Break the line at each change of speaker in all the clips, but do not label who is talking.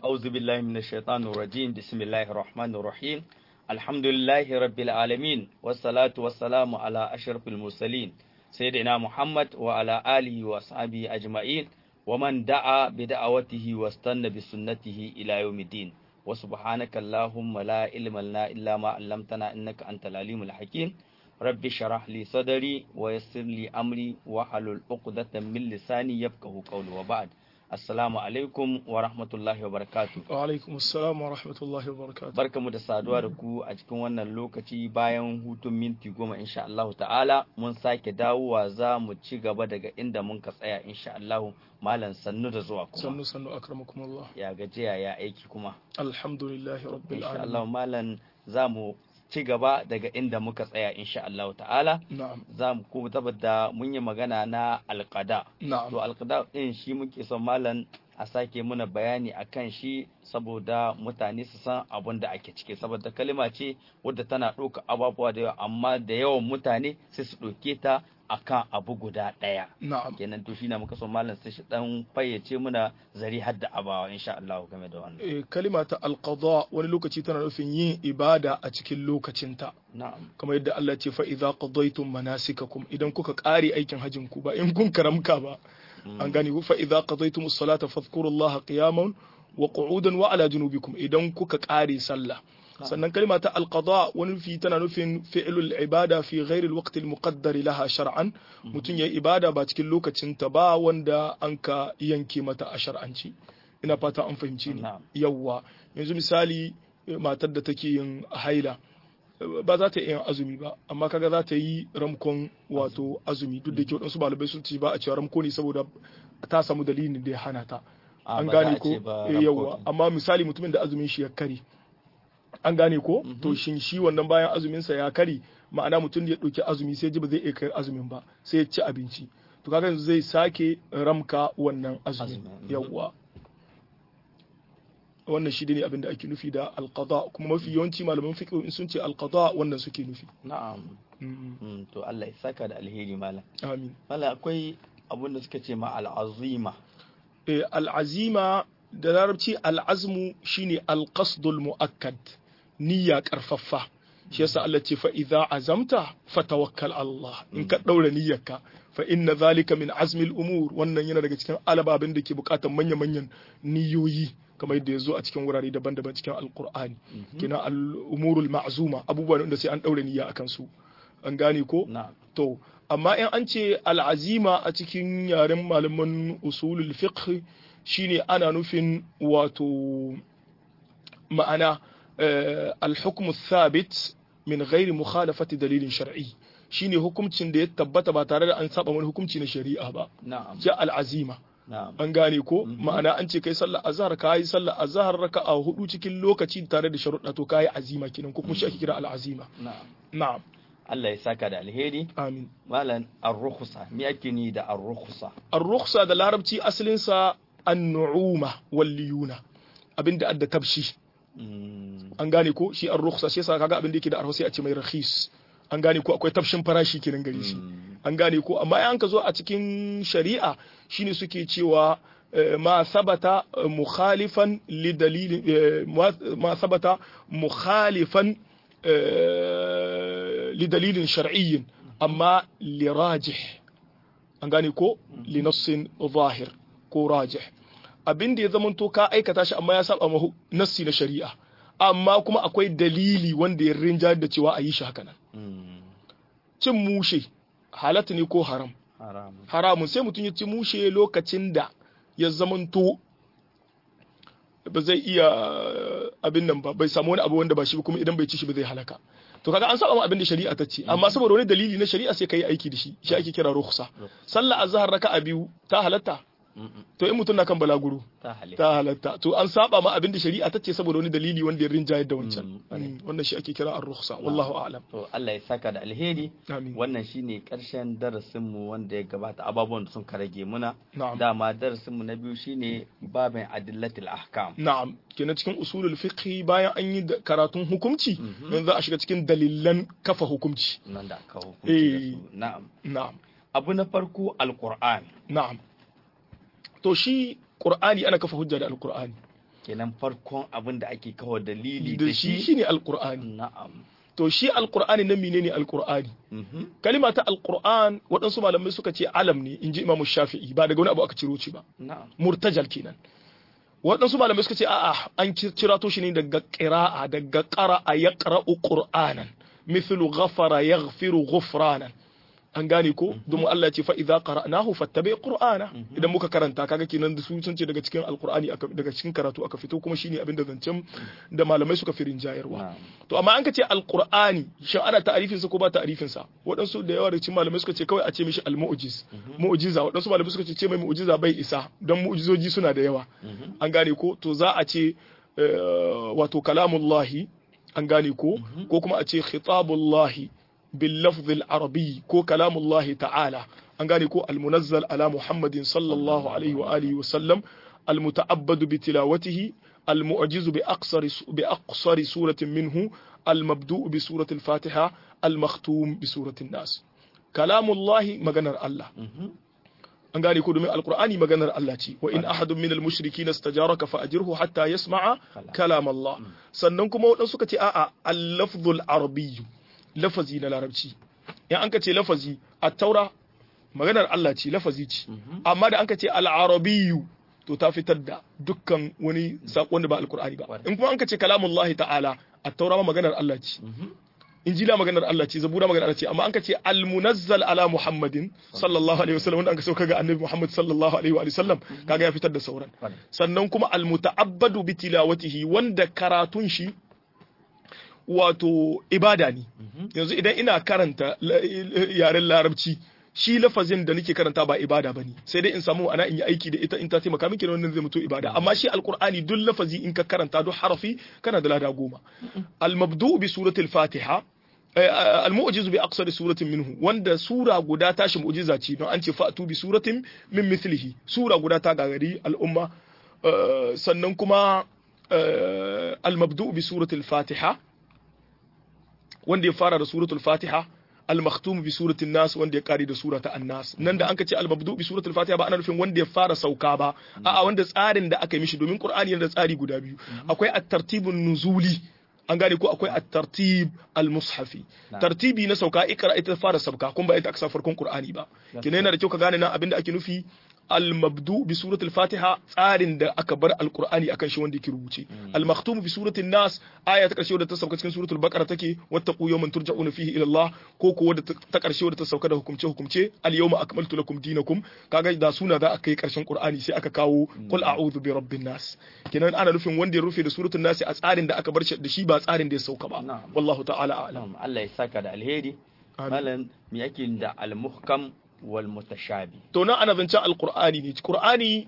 أعوذ بالله من الشيطان الرجيم بسم الله الرحمن الرحيم الحمد لله رب العالمين والصلاة والسلام على أشرف المرسلين سيدنا محمد وعلى آله وأصحابه أجمعين ومن دعا بدعوته واستنى بسنته إلى يوم الدين وسبحانك اللهم لا علم لنا إلا ما علمتنا إنك أنت العليم الحكيم رب اشرح لي صدري ويسر لي أمري واحلل عقدة من لساني يفقهوا قولي وبعد Assalamu alaikum wa rahmatullahi wa barakatu.
Wa alaikum assalam wa rahmatullahi wa barakatu.
Barkamu da saduwa da ku a cikin wannan lokaci bayan hutun minti goma insha Allah ta'ala mun sake dawowa za mu ci gaba daga inda mun ka tsaya insha Allah malam sannu da zuwa kuma.
Sannu sannu akramakumullah.
Ya gajiya ya aiki kuma.
Alhamdulillahi rabbil
Insha
alamin.
Allah malam za mu ci gaba daga inda muka tsaya insha Allah ta'ala.
Na'am.
Za mu kuma tabbata mun yi magana na alqada.
Na'am.
to alkada din shi muke son malam a sake muna bayani akan shi saboda mutane su san abin da ake ciki saboda kalima ce wadda tana ɗauka ababuwa da yawa amma da yawan mutane sai su ɗauke ta akan abu guda ɗaya
Na'am.
kenan to shi na muka son malam sai shi dan fayyace muna zari har da abawa insha Allah game da wannan
Eh, kalima ta alqada wani lokaci tana nufin yin ibada a cikin lokacinta.
na'am
Kamar yadda Allah ce fa idza qadaytum manasikakum idan kuka kare aikin hajjin ku ba in kun karamka ba. An gane ku fa idza qadaytum as-salata fadhkurullaha qiyaman wa qu'udan wa ala junubikum idan kuka kare sallah. sannan kalma ta alqada wani fi tana nufin fi'lul ibada fi ghairi alwaqti almuqaddar laha shar'an mutum yayi ibada ba cikin lokacin ta ba wanda an ka yanke mata a shar'anci ina fata an fahimci ni
Na'am.
yawwa yanzu misali eh, matar da take yin haila eh, ba za ta yi yin azumi ba amma kaga za ta yi ramkon wato azumi duk da ke waɗansu malamai sun ce ba a cewa ramko ne saboda ta samu dalilin da ya hana ta
Ah,
an
ba za
gane
a
ko
ce ba
Eh,
ramko
yawwa
ne.
amma misali mutumin da azumin shi ya kare an gane ko to shin shi wannan bayan azumin sa ya kare ma'ana mutum da ya ɗauki azumi sai ji ba zai iya kai azumin ba sai ya ci abinci to kaga yanzu zai sake ramka wannan azumin
Azumin, mhm.
yawwa wannan shi ne abin da ake nufi da alqada kuma mafi yawanci malaman fiqh in sun ce alqada wannan suke nufi
na'am
Mm,
Mm, to Allah ya saka da alheri malam
amin
malam akwai abin da suka ce ma al'azima
Eh, al'azima da larabci al'azmu shine alqasdul mu'akkad niyya karfaffa shi yasa Allah ce fa idza azamta fatawakkal ala Allah in ka daura niyyarka fa inna zalika min azmil umur wannan yana daga cikin alababin da ke bukatar manya manyan niyoyi kamar yadda ya zo a cikin wurare daban-daban cikin alqur'ani kina al-umurul ma'zuma abubuwan da sai an daura niyya akan su an gane ko
na'am
To, amma in an ce al'azima a cikin yaren malaman usulul fiqh shine ana nufin wato ma'ana eh, al-hukmu thabit min ghairi mukhalafati dalilin shar'i shine hukuncin da ya tabbata ba tare da an saba wani hukunci na shari'a ba
na'am
ja al'azima
na'am
an gane ko ma'ana an ce kai sallar azhar ka yi sallar azhar raka'a hudu cikin lokaci tare da sharuɗa to kai azima kenan ko kuma shi ake kira al'azima
na'am
na'am
Allah ya saka da alheri
amin
malam ar-rukhsa me ake ni da ar-rukhsa
الرخصة da larabci asalinsa annu'uma wal liyuna abinda adda tabshi
Mm,
an gane ko shi ar-rukhsa shi yasa kaga abinda yake da arha sai a ce mai rakhis an gane ko akwai tabshin farashi kenan gare shi
mm,
an gane ko amma in ka zo a cikin shari'a shine suke cewa eh, ma sabata eh, mukhalifan li dalilin eh, ma- ma sabata mukhalifan eh, li dalilin shar'iyyin amma li rajih an gane ko li nassin zahir ko rajih abin da ya zamanto ka aikata shi amma ya saba ma hu- nassi na shari'a amma kuma akwai dalili wanda ya rinja da cewa a yi shi haka nan
mm,
cin mushe halatta ne ko haram
haram
haramun sai mutum ya ci mushe lokacin da ya zamanto ba zai iya abin nan ba bai samu wani abu wanda ba shi ba kuma idan bai ci shi ba zai halaka to kaga an saba ma abin da shari'a ta ce amma saboda wani dalili na shari'a sai kai aiki da shi shi ake kira rukhsa sallah azhar raka'a biyu ta halatta
Mm, mm,
to in mutum na kan balaguro
ta halitta
ta halatta to an saba ma abin da shari'a ta ce saboda wani dalili wanda ya rinjayar da wancan
Mm,
Mm, wannan shi ake kira ar-rukhsa wallahu a'lam
to Allah ya saka da alheri
amin
wannan shine karshen darasinmu wanda ya gabata ababuwan da sun ka rage muna
na'am
dama darasinmu na biyu shine babin adillatil ahkam
Na'am, kenan cikin usulul fiqh bayan an yi da- karatun hukunci,
Mhm.
yanzu za a shiga cikin dalilan kafa hukunci.
nan da aka hukunci da
Eh.
su na'am
Na'am,
abu na farko alqur'an
na'am. To shi Qur'ani ana kafa hujja da Al-Qur'ani.
kenan farkon abin da ake kawo dalili
da shi shine alqur'ani
na'am
to shi alqur'ani nan menene alqur'ani kalima ta alqur'an waɗansu malamai suka ce alam ne inji imam shafi'i ba daga wani abu aka ciro shi ba
na'am
murtajal kenan waɗansu malamai suka ce a'a an cira to shi ne daga qira'a daga qara'a yaqra'u qur'anan mithlu ghafara yaghfiru ghufranan an gane ko domin Allah ce fa idza qara'nahu fattabi qur'ana idan muka karanta kaga kenan da su sun ce daga cikin alqur'ani daga cikin karatu aka fito kuma shine abin da zancen da malamai suka firin jayarwa to amma an ka ce alqur'ani shin ana ta'arifin sa ko ba ta'arifin sa waɗansu da yawa da cikin malamai suka ce kawai a ce mishi almu'jiz mu'jiza waɗansu malamai suka ce ce mai mu'jiza bai isa don mu'jizoji suna da yawa an gane ko to za a ce wato kalamullahi an gane ko ko kuma a ce khitabullahi باللفظ العربي كو كلام الله تعالى أنغاني كو المنزل على محمد صلى الله عليه وآله وسلم المتعبد بتلاوته المعجز بأقصر بأقصر سورة منه المبدوء بسورة الفاتحة المختوم بسورة الناس كلام الله مغنر الله an gane ko domin alkur'ani maganar Allah ce wa in ahadun minal mushrikina istajaraka fa ajirhu hatta yasma'a kalam Allah sannan kuma wadansu suka ce a'a al-lafzul arabiyyu lafazi na larabci in an ka ce lafazi a taura maganar Allah ce lafazi ce amma da an ka ce al'arabiyu to ta fitar da dukkan wani saƙon da ba alkur'ani ba in kuma an ka ce kalamullahi ta'ala a taura ma maganar Allah ce injila maganar Allah ce zabura maganar Allah ce amma an ka ce almunazzal ala muhammadin sallallahu alaihi wasallam wanda an ka sauka ga annabi muhammad sallallahu alaihi wa sallam kaga ya fitar da sauran sannan kuma almuta'abbadu bi tilawatihi wanda karatun shi wato ibada ne yanzu idan ina karanta yaren larabci shi lafazin da nake karanta ba ibada bane sai dai in samu ana in yi aiki da ita in ta taimaka min kenan wannan zai mutu ibada amma shi alqur'ani duk lafazi in ka karanta duk harafi kana da lada goma al-mabdu bi suratul fatiha al-mu'jizu bi aqsari suratin minhu wanda sura guda tashi mu'jiza ce don an ce fa'tu bi suratin min mithlihi sura guda ta gagari al'umma sannan kuma al-mabdu bi suratul fatiha wanda ya fara da suratul fatiha al-makhtum bi suratul nas wanda ya kare da surata an-nas nan da anka ce al-mabdu bi suratul fatiha ba ana nufin wanda ya fara sauka ba a'a wanda tsarin da aka yi mishi domin qur'ani yana da tsari guda biyu akwai at-tartibun nuzuli an gane ko akwai at-tartib al-mushafi tartibi na sauka ikra ita fara sauka kun ba ita aka sa farkon qur'ani ba kina yana da kyau ka gane nan abinda ake nufi al-mabdu bi suratul fatiha tsarin da aka bar alqur'ani akan shi wanda yake rubuce al-makhtum bi suratul nas aya ta karshe wadda ta sauka cikin suratul baqara take wattaqu yawman turja'una fihi ila Allah ko ko wadda ta karshe wadda ta sauka da hukumce hukumce al-yawma akmaltu lakum dinakum kaga da suna da aka yi karshen qur'ani sai aka kawo qul a'udhu bi rabbin nas kenan ana nufin wanda ya rufe da suratul nas a tsarin da aka bar shi da shi ba tsarin da ya sauka ba wallahu ta'ala a'lam
Allah ya saka da alheri malam me yake da al-muhkam wal mutashabi
to nan ana zancen alqur'ani ne qur'ani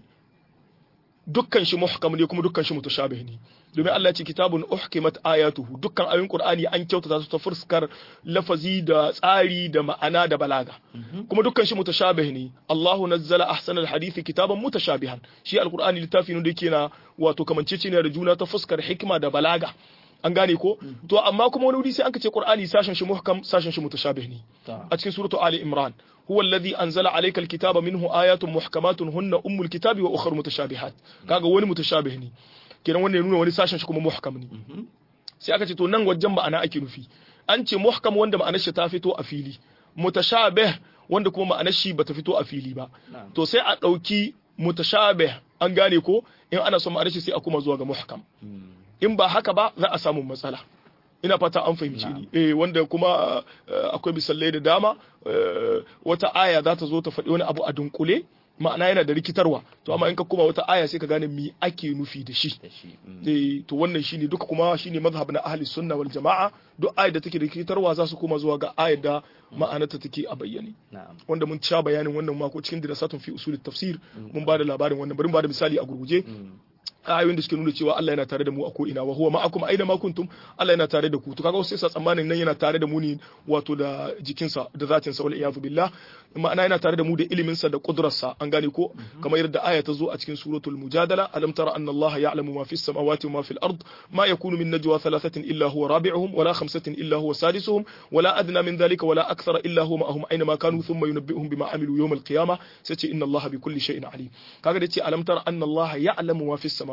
dukkan shi muhkam ne kuma dukkan shi mutashabih ne domin Allah ce kitabun uhkimat ayatuhu dukkan ayoyin qur'ani an kyautata su ta fuskar lafazi da tsari da ma'ana da balaga kuma dukkan shi mutashabih ne Allahu nazzala ahsanal hadithi kitaban mutashabihan shi alqur'ani littafi ne da yake na wato kamanceceniya da juna ta fuskar hikima da balaga an gane ko to amma kuma wani wuri sai an ce qur'ani sashen shi muhkam sashen shi mutashabih ne a cikin suratu ali imran huwa alladhi anzala alayka alkitaba minhu ayatun muhkamatun hunna ummul kitabi wa ukhra mutashabihat kaga wani mutashabih ne kenan wannan ya nuna wani sashen shi kuma muhkam ne sai aka ce to nan wajen ma'ana ake nufi an ce muhkam wanda ma'anar shi ta fito a fili mutashabih wanda kuma ma'anar shi bata fito a fili ba to sai a dauki mutashabih an gane ko in ana son ma'anar shi sai a kuma zuwa ga muhkam in ba haka ba za a samu matsala ina fata an fahimci ni eh wanda kuma akwai misalai da dama wata aya za ta zo ta faɗi wani abu a dunkule ma'ana yana da rikitarwa to amma in ka kuma wata aya sai ka gane me ake nufi da shi eh to wannan shine duka kuma shine mazhab na ahli sunna wal jama'a duk ayar da take da rikitarwa za su koma zuwa ga ayar da ma'anarta take a bayyane wanda mun sha bayanin wannan mako cikin dirasatun fi usulit tafsir mun ba da labarin wannan bari mu ba da misali a gurguje ayoyin da suke nuna cewa Allah yana tare da mu a ko ina wa huwa ma'akum aina ma kuntum Allah yana tare da ku to kaga wasu sai tsammanin nan yana tare da mu ne wato da jikinsa da zatin sa wal iyadu billah ma'ana yana tare da mu da ilimin sa da kudrarsa an gane ko kamar yadda aya ta zo a cikin suratul mujadala alam tara anna Allah ya'lamu ma fis samawati wa ma fil ard ma yakunu min najwa thalathatin illa huwa rabi'uhum wala khamsatin illa huwa sadisuhum wala adna min dhalika wala akthara illa huwa ma'ahum aina ma kanu thumma yunabbi'uhum bima amilu yawm al qiyamah sai ce inna Allah bi kulli shay'in alim kaga da ce alam tara anna Allah ya'lamu ma fis samawati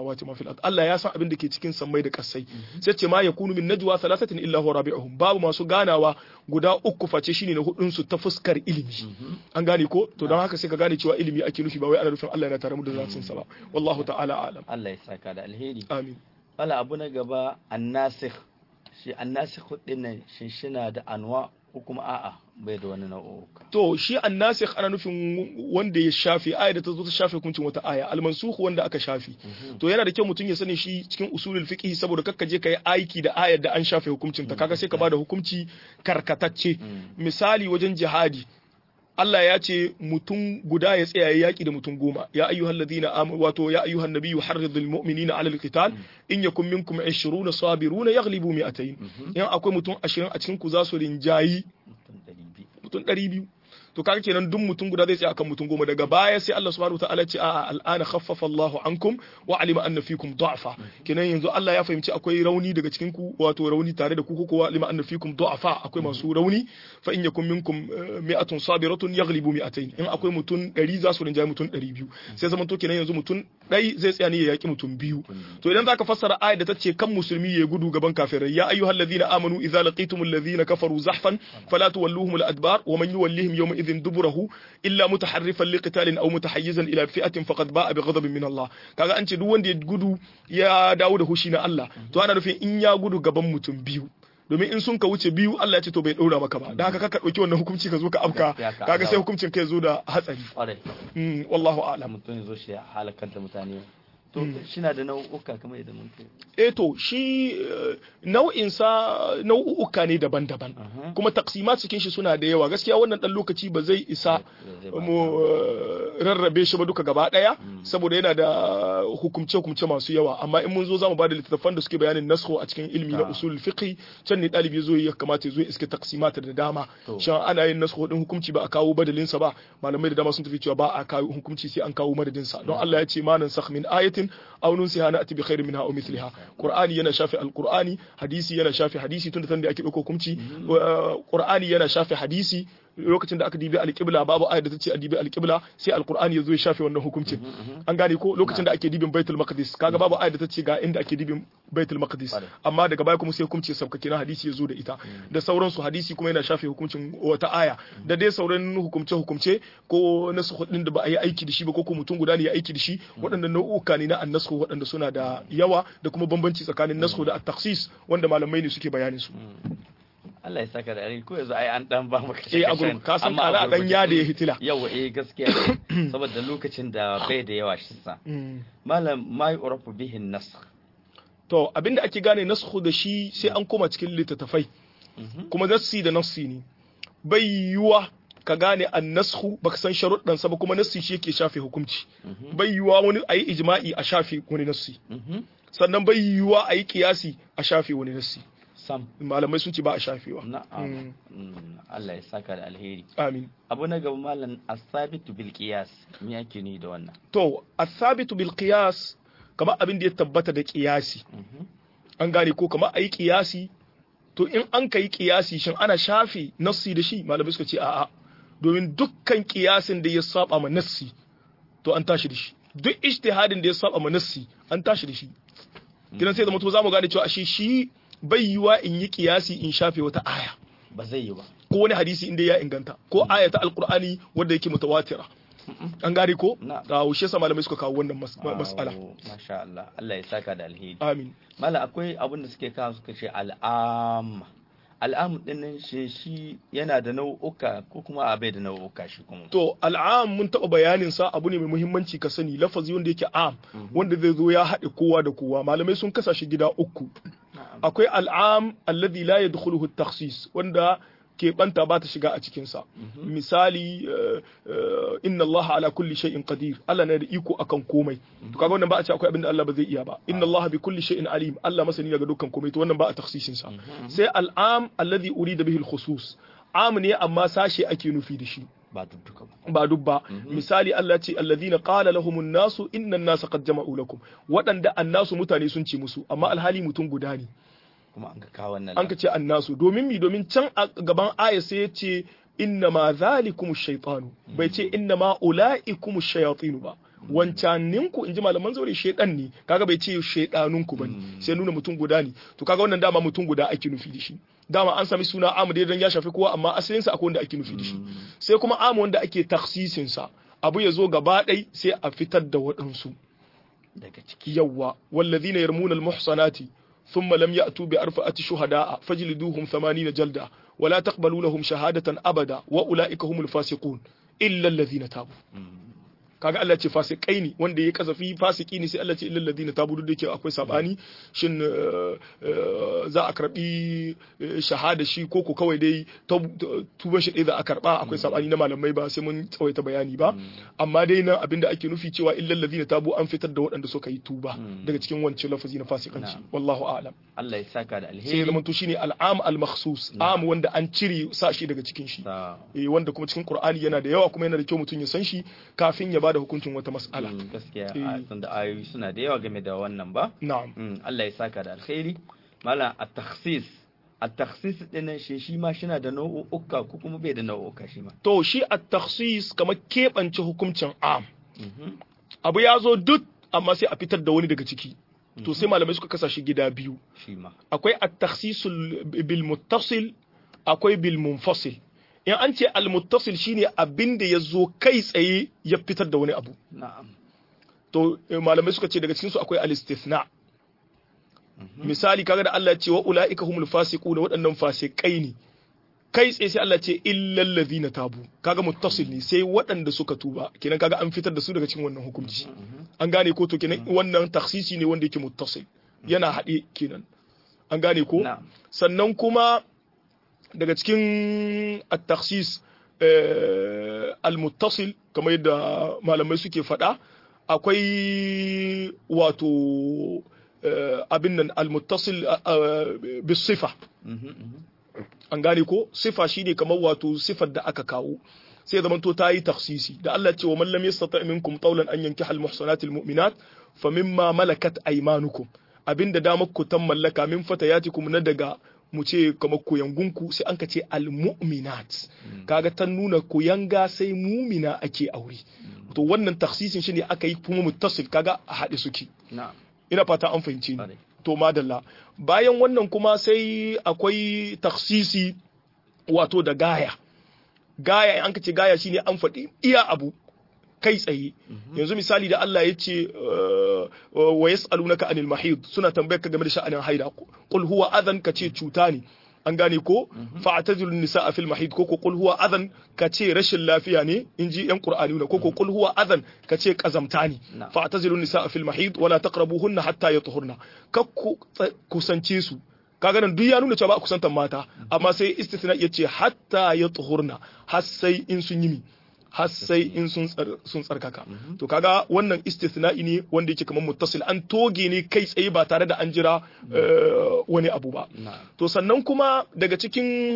samawati ma fil ard Allah ya san abin da ke cikin sammai da kasai sai ce ma yakunu min najwa thalathatin illa huwa rabi'uhum babu masu ganawa guda uku face shine na hudun su ta fuskar ilimi an gane ko to don haka sai ka gane cewa ilimi ake nufi ba wai ana nufin Allah yana tare mu da zatin sa ba wallahu ta'ala alam
Allah ya saka da alheri
amin
wala abu na gaba annasikh shi annasikh din nan shin shina da anwa ko kuma a'a bai da wani nau'uka
to shi annasikh ana nufin wanda ya shafe aya da ta zo ta shafe hukuncin wata aya almansukh wanda aka shafe to yana da kyau mutum ya sani shi cikin usulul fiqh saboda kakka je kai aiki da ayar da an shafe hukuncin ta kaga sai ka bada hukunci karkatacce misali wajen jihadi Allah ya ce mutum guda ya tsaya ya yaki da mutum goma ya ayyuhal ladina amanu wato ya ayyuhan nabiyyu harridul mu'minina 'alal qital in yakum minkum 20 sabiruna yaghlibu mi'atayn in akwai mutum 20 a cikin ku za su rinjayi mutum 200 to kaga kenan duk mutum guda zai tsaya akan mutum goma daga baya sai Allah subhanahu wataala ce a'a al'ana khaffafa Allahu ankum wa alima anna fikum du'afa kenan yanzu Allah ya fahimci akwai rauni daga cikin ku wato rauni tare da ku ko wa alima anna fikum du'afa akwai masu rauni fa in yakum minkum mi'atun sabiratun yaghlibu mi'atayn in akwai mutum 100 za su rinjaye mutum 200 sai zaman to kenan yanzu mutum ɗai zai tsaya ne ya yaki mutum biyu to idan zaka fassara ayat da tace kan musulmi ya gudu gaban kafirai ya ayyuhallazina amanu idza laqitumul ladhina kafaru zahfan fala tuwalluhum al-adbar wa man yuwallihim yawma إذ دبره إلا متحرفا لقتال أو متحيزا إلى فئة فقد باء بغضب من الله kaga an ce duk wanda ya gudu ya dawo da hushi na Allah to ana nufin in ya gudu gaban mutum biyu domin in sun ka wuce biyu Allah ya ce to bai ɗora maka ba da haka ka ɗauki wannan hukunci ka zo ka afka kaga sai hukuncin kai zo da hatsari wallahu a'lam
mutum ya zo shi halakar da mutane to shina da nau'uka kamar yadda mun kai
eh to shi nau'in sa nau'uka ne daban-daban kuma taksimat cikin shi suna da yawa gaskiya wannan dan lokaci ba zai isa mu rarrabe shi ba duka gaba daya saboda yana da hukumce hukumce masu yawa amma in mun zo zamu bada littattafan da suke bayanin naskho a cikin ilmi na usul fiqh can ne dalibi zo ya kamata ya zo iske taksimat da dama shan ana yin naskho din hukunci ba a kawo badalin sa ba malamai da dama sun tafi cewa ba a kawo hukunci sai an kawo madadin sa don Allah ya ce ma nan sakh min ayatin aw nunsiha na'ti bi khairin minha aw mithliha qur'ani yana shafi alqur'ani hadisi yana shafi hadisi tunda tanda ake dauko hukunci qur'ani yana shafi hadisi lokacin da aka dibi alƙibla babu ayar da ta ce a dibi alƙibla sai alƙur'ani ya zo ya shafe wannan hukuncin an gane ko lokacin da ake dibin baitul maqdis kaga babu ayar da ta ce ga inda ake dibin baitul maqdis amma daga baya kuma sai hukunci ya sauka kenan hadisi ya zo da ita da sauransu hadisi kuma yana shafe hukuncin wata aya da dai sauran hukumce hukumce ko nasu din da ba a yi aiki da shi ba ko ko mutum guda ne ya aiki da shi waɗannan nau'uka ne na annasku waɗanda suna da yawa da kuma bambanci tsakanin nasku da at-takhsis wanda malamai ne suke bayanin su
Allah ya saka da alheri ko yanzu ai an dan ba maka
eh a gurin ka san kana dan ya da ya hitila
yawa eh gaskiya saboda lokacin da bai da yawa shi sa malam mai urafu bihin nasakh
to abinda ake gane nasakhu da shi sai an koma cikin littattafai kuma nassi da nassi ne bai yiwa ka gane an nasku baka san sharuɗan sa ba kuma nassi shi yake shafe hukunci bai yiwa wani ayi ijma'i a shafe wani nassi sannan bai yiwa ayi kiyasi a shafe wani nassi
sam
malamai sun ce ba a shafewa
na'am Allah ya saka da alheri
amin
abu na gaba malam asabitu bil qiyas me yake ni da wannan
to asabitu bil qiyas kamar abin da ya tabbata da qiyasi an gane ko kamar ayi qiyasi to in an kai qiyasi shin ana shafe nassi da shi malamai suka ce a'a domin dukkan kiyasin da ya saba ma nassi to an tashi da shi duk ijtihadin da ya saba ma nassi an tashi da shi kidan sai da mutum zamu gane cewa ashe shi bai yiwa in yi kiyasi in shafe wata aya
ba zai yi ba
ko wani hadisi inda ya inganta ko aya ta alqur'ani wanda yake mutawatira an gane ko ga shi yasa malamai suka kawo wannan mas'ala
masha Allah Allah ya saka da alheri
amin
mala akwai abin da suke kawo suka ce al'am al'am din nan shi shi yana da nau'uka ko kuma a bai da nau'uka shi kuma
to al'am mun taba bayanin sa abu ne mai muhimmanci ka sani lafazi wanda yake am wanda zai zo ya haɗe kowa da kowa malamai sun kasa shi gida uku akwai al'am alladhi la yadkhuluhu at-takhsis wanda keɓanta ba ta shiga a cikinsa misali inna Allah ala kulli shay'in qadir Allah na da iko akan komai to kaga wannan ba a ce akwai abin da Allah ba zai iya ba inna Allah bi kulli shay'in alim Allah masani daga dukkan komai to wannan ba a takhsisin sa sai al'am alladhi urida bihi al-khusus am ne amma sashe ake nufi da shi
ba dubbuka ba
ba dubba misali Allah ce alladhina qala lahumun nasu inna an-nasa qad jama'u lakum waɗanda annasu mutane sun ce musu amma alhali mutum guda ne
kuma an ka kawo wannan
an ka ce annasu domin mi domin can a gaban aya sai ya ce inna ma zalikum shaytanu bai ce inna ma ulaikum shayatinu ba wancaninku in ji malaman zaure shedan ne kaga bai ce shedanunku bane sai nuna mutum guda ne to kaga wannan dama mutum guda ake nufi da shi dama an sami suna amu dai dan ya shafi kowa amma asalinsa akwai wanda ake nufi da shi sai kuma amu wanda ake taksisin sa abu ya zo gaba ɗai sai a fitar da waɗansu
daga ciki
yawa wallazina yarmuna almuhsanati thumma lam ya'tu bi arfa'ati shuhada'a fajliduhum 80 jalda wala taqbalu lahum shahadatan abada wa ulaika humul fasiqun illa alladhina tabu kaga Allah ce fasikai ne wanda ya kasafi fasiki ne sai Allah ce illal ladina tabu duk da yake akwai sabani shin za a karbi shahada shi ko ko kawai dai tuban shi dai za a karba akwai sabani na malamai ba sai mun tsawaita bayani ba amma dai nan abinda ake nufi cewa illal ladina tabu an fitar da waɗanda suka yi tuba daga cikin wancan lafazi na fasikanci wallahu a'lam
Allah ya saka da
sai ya
alheri
zama to shine al'am al-makhsus am wanda an cire sa shi daga cikin shi
Ta-
eh wanda kuma cikin Qur'ani yana da yawa kuma yana da kyau mutum ya san shi kafin ya bada hukuncin wata mas'ala
Mm, gaskiya
Eh.
a tunda ayoyi suna da yawa game da wannan ba
na'am
Mm, Allah ya saka da alkhairi malam at-takhsis at-takhsis din shi shi ma shina da nau'uka ko kuma bai da nau'uka shi ma
to shi at-takhsis kamar keɓance hukuncin am
Mhm.
abu ya zo duk amma sai a fitar da wani daga ciki to sai malamai suka kasa shi gida biyu
shi ma
akwai at-takhsisul bil muttasil akwai bil munfasil in an ce al muttasil shine abin da ya zo kai tsaye ya fitar da wani abu
na'am
to eh, malamai suka ce daga cikin su akwai al istithna misali kaga da Allah ya ce wa ulaika humul fasiquna waɗannan fasikai ne kai tsaye sai Allah ce illal ladhina tabu kaga muttasil ne sai waɗanda suka tuba kenan kaga an fitar da su daga cikin wannan hukunci an gane ko to kenan wannan takhsisi ne wanda yake muttasil yana haɗe kenan an gane ko
na'am
sannan kuma daga cikin at-takhsis al-muttasil kamar yadda malamai suke faɗa akwai wato eh, abin nan al-muttasil bis sifa
Mhm, mhm.
an gane ko sifa shine kamar wato sifar da aka kawo sai zaman to ta yi taksisi da Allah ce wa man lam yastata minkum qawlan an yankiha al muhsanat al mu'minat fa mimma malakat aymanukum abinda damar ku tan mallaka min fatayatikum na daga mu ce kamar koyangunku sai an ka ce al mu'minat kaga ta nuna koyanga sai mumina ake aure to wannan taksisin shine aka yi kuma muttasil kaga a haɗe suke
na'am
ina fata an fahimci ni
Ƙwarai.
to madalla bayan wannan kuma sai akwai taksisi wato da gaya gaya in an ka ce gaya shine an faɗi iya abu kai tsaye yanzu misali da Allah ya ce uh, wa yas'alunaka anil mahid suna tambayar ka game da sha'anin haida qul huwa adhan ka ce cuta ne an gane ko fa'tazilu nisaa fil mahid ko ko qul huwa adhan ka ce rashin lafiya ne inji yan qur'ani ko ko qul huwa adhan ka ce kazamta ne
Na'am.
fa'tazilu nisaa fil mahid wala taqrabuhunna hatta yatuhurna ka ku tsa- kusance su kaga nan duk ya nuna cewa ba a kusantar mata amma sai istisna ya ce hatta yatuhurna har sai in sun yi mi har sai in sun tsar- sun tsarkaka to kaga wannan istisna'i ne wanda yake kamar muttasil an toge ne kai tsaye ba tare da an jira eh, wani abu ba
na'am
to sannan kuma daga cikin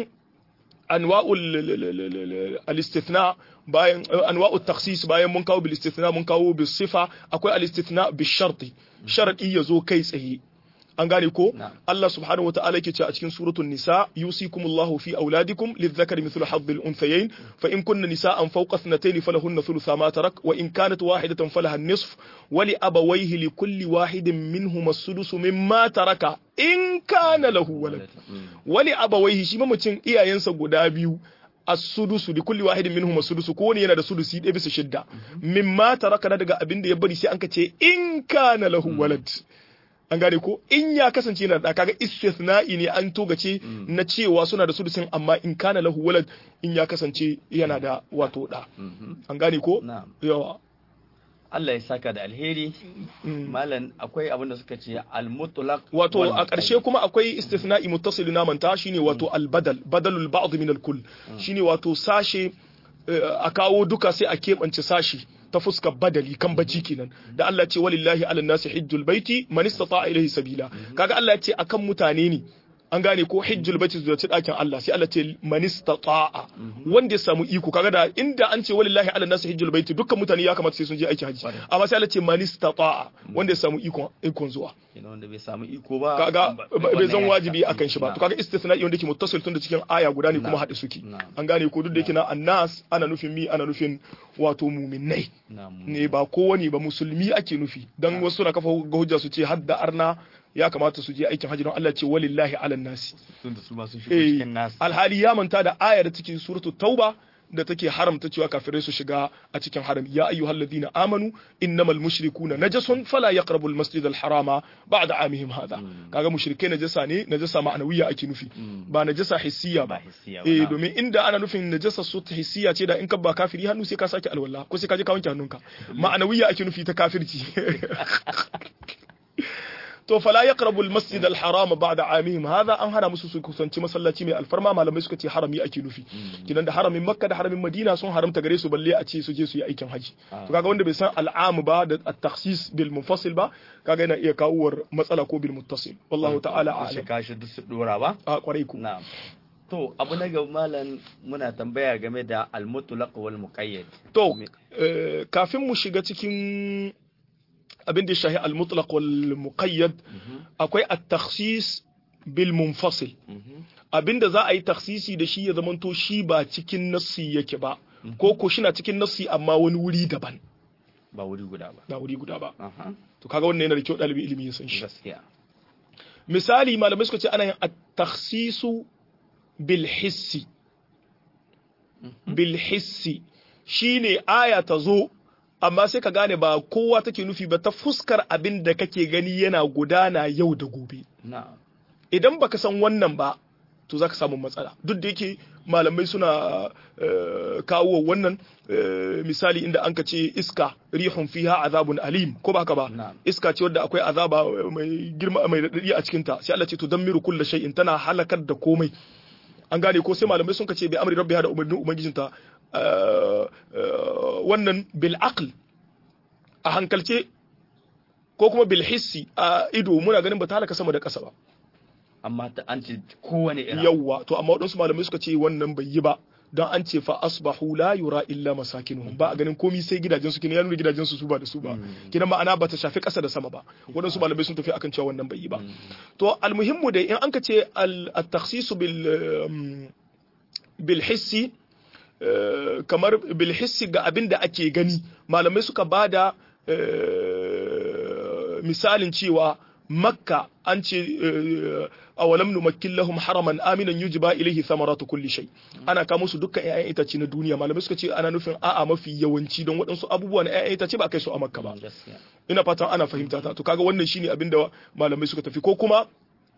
anwa'ul al-istithna bayan anwa'ut takhsis bayan mun kawo bil istithna mun kawo bis sifa akwai al-istithna bis sharti sharadi yazo kai tsaye an gane ko
Na'am.
Allah subhanahu wata'ala yake ce a cikin suratul nisa yusikumullahu fi auladikum lidhakari mithlu hadhil unthayayn fa in kunna nisa'an fawqa ithnatayn falahunna thulutha ma tarak wa in kanat wahidatan falaha an-nisf wa li abawayhi li kulli wahidin minhum as-sudusu mimma taraka in kana lahu walad
Mm.
wali abawaihi shi mamacin iyayensa guda biyu as-sudusu li kulli wahidin minhum as-sudusu ko ne yana da sudusi ɗaya bisa shidda mimma taraka na daga abin da ya bari sai an ka ce in kana lahu walad an gane ko in ya kasance yana da kaga istithna'i ne an togace na cewa suna da sudusin amma in kana lahu walad in ya kasance yana da wato da
Mhm.
an gane ko
na'am
yawa
Allah ya saka da alheri
Mm.
malam akwai abin da suka ce al-mutlaq
wato
wal
a ƙarshe kuma akwai istithna'i muttasil na manta shine wato al-badal badalul ba'd min al-kull shine wato sashe eh, a kawo duka sai a keɓance sashi ta fuskar badali kan baji kenan da Allah ce walillahi ala nasi hijjul baiti man istata'a ilayhi sabila kaga Allah ya ce akan mutane ne an gane ko hijjul baiti zuwa dakin Allah sai Allah ce manistata'a wanda ya samu iko kaga da inda an ce walillahi ala nasu hijjul baiti dukkan mutane ya kamata sai sun je aiki haji amma sai Allah ce manistata'a wanda ya samu iko ikon zuwa
kenan wanda bai samu iko ba
kaga bai zan wajibi akan shi ba to kaga istisna'i wanda ke muttasil tun da cikin aya guda ne kuma haɗe suke an gane ko duk da yake na annas ana nufin mi ana nufin wato muminai ne ba kowane ba musulmi ake nufi dan wasu na kafa hujja su ce hadda arna ya kamata su je aikin hajji don Allah ce walillahi ala nasi
tunda su ma sun shigo cikin nasi
alhali ya manta da aya da take suratul tauba da take haramta cewa kafirai su shiga a cikin haram ya ayyuhal ladina amanu innamal mushrikuna najasun fala yaqrabul masjidal harama ba'da amihim hada kaga mushrikai najasa ne najasa ma'anawiya ake nufi ba najasa hissiya ba eh domin inda ana nufin najasa su ta hissiya ce da in ka ba kafiri hannu sai ka sake alwala ko sai ka je ka wanke hannunka ma'anawiya ake nufi ta kafirci to fala yaqrabu al-masjid al-haram ba'da amihim hadha an hana musu su kusanci masallaci mai alfarma malamai suka ce harami ake nufi kidan da haramin makka da haramin madina sun haramta gare su balle a ce su je su yi aikin haji to kaga wanda bai san al'am ba da at-takhsis bil munfasil ba kaga yana iya kawuwar matsala ko bil muttasil wallahu ta'ala a'lam
ka shi duk su dora ba
a kwarai ku
na'am to abu na ga malam muna tambaya game da al-mutlaq wal muqayyad
to kafin mu shiga cikin abin da shahi al-mutlaq wal muqayyad akwai at-takhsis bil munfasil abin da za a yi takhsisi da shi ya zamanto shi ba cikin nassi yake ba ko ko shi na cikin nassi amma wani wuri daban
ba wuri guda ba
ba wuri guda ba to kaga wannan yana da kyau dalibi ilimi ya san shi
gaskiya
misali malamai suka ce ana yin at-takhsisu bil hissi bil hissi shine aya ta zo amma sai ka gane ba kowa take nufi ba ta fuskar abin da kake gani yana gudana yau da gobe idan baka san wannan ba to zaka samu matsala duk da yake malamai suna kawo wannan misali inda an ka ce iska rihun fiha azabun alim ko ba haka ba iska ce wadda akwai azaba mai girma mai radadi a cikin ta sai Allah ce to dammiru kullu shay'in tana halakar da komai an gane ko sai malamai sun ka ce bi amri rabbiha da umarnin ubangijinta wannan bil aql a hankalce ko kuma bil hissi a ido muna ganin ba ta halaka sama da ƙasa ba
amma ta an ce kowane ira
yawwa to amma waɗansu malamai suka ce wannan bai yi ba don an ce fa asbahu la yura illa masakinuhum ba a ganin komai sai gidajen su ya nuna gidajen su su ba da su ba kina ma'ana ba ta shafi ƙasa da sama ba waɗansu malamai sun tafi akan cewa wannan bai yi ba to almuhimmu dai in an ka ce al-takhsisu bil bil hissi kamar bil hissi ga abin da ake gani malamai suka bada misalin cewa makka an ce awalam numakkin lahum haraman aminan yujba ilaihi thamaratu kulli shay ana kawo musu dukkan ƴaƴan itace na duniya malamai suka ce ana nufin a'a mafi yawanci don waɗansu abubuwa na ƴaƴan itace ba kai su a makka ba ina fatan ana fahimta ta to kaga wannan shine abin da malamai suka tafi ko kuma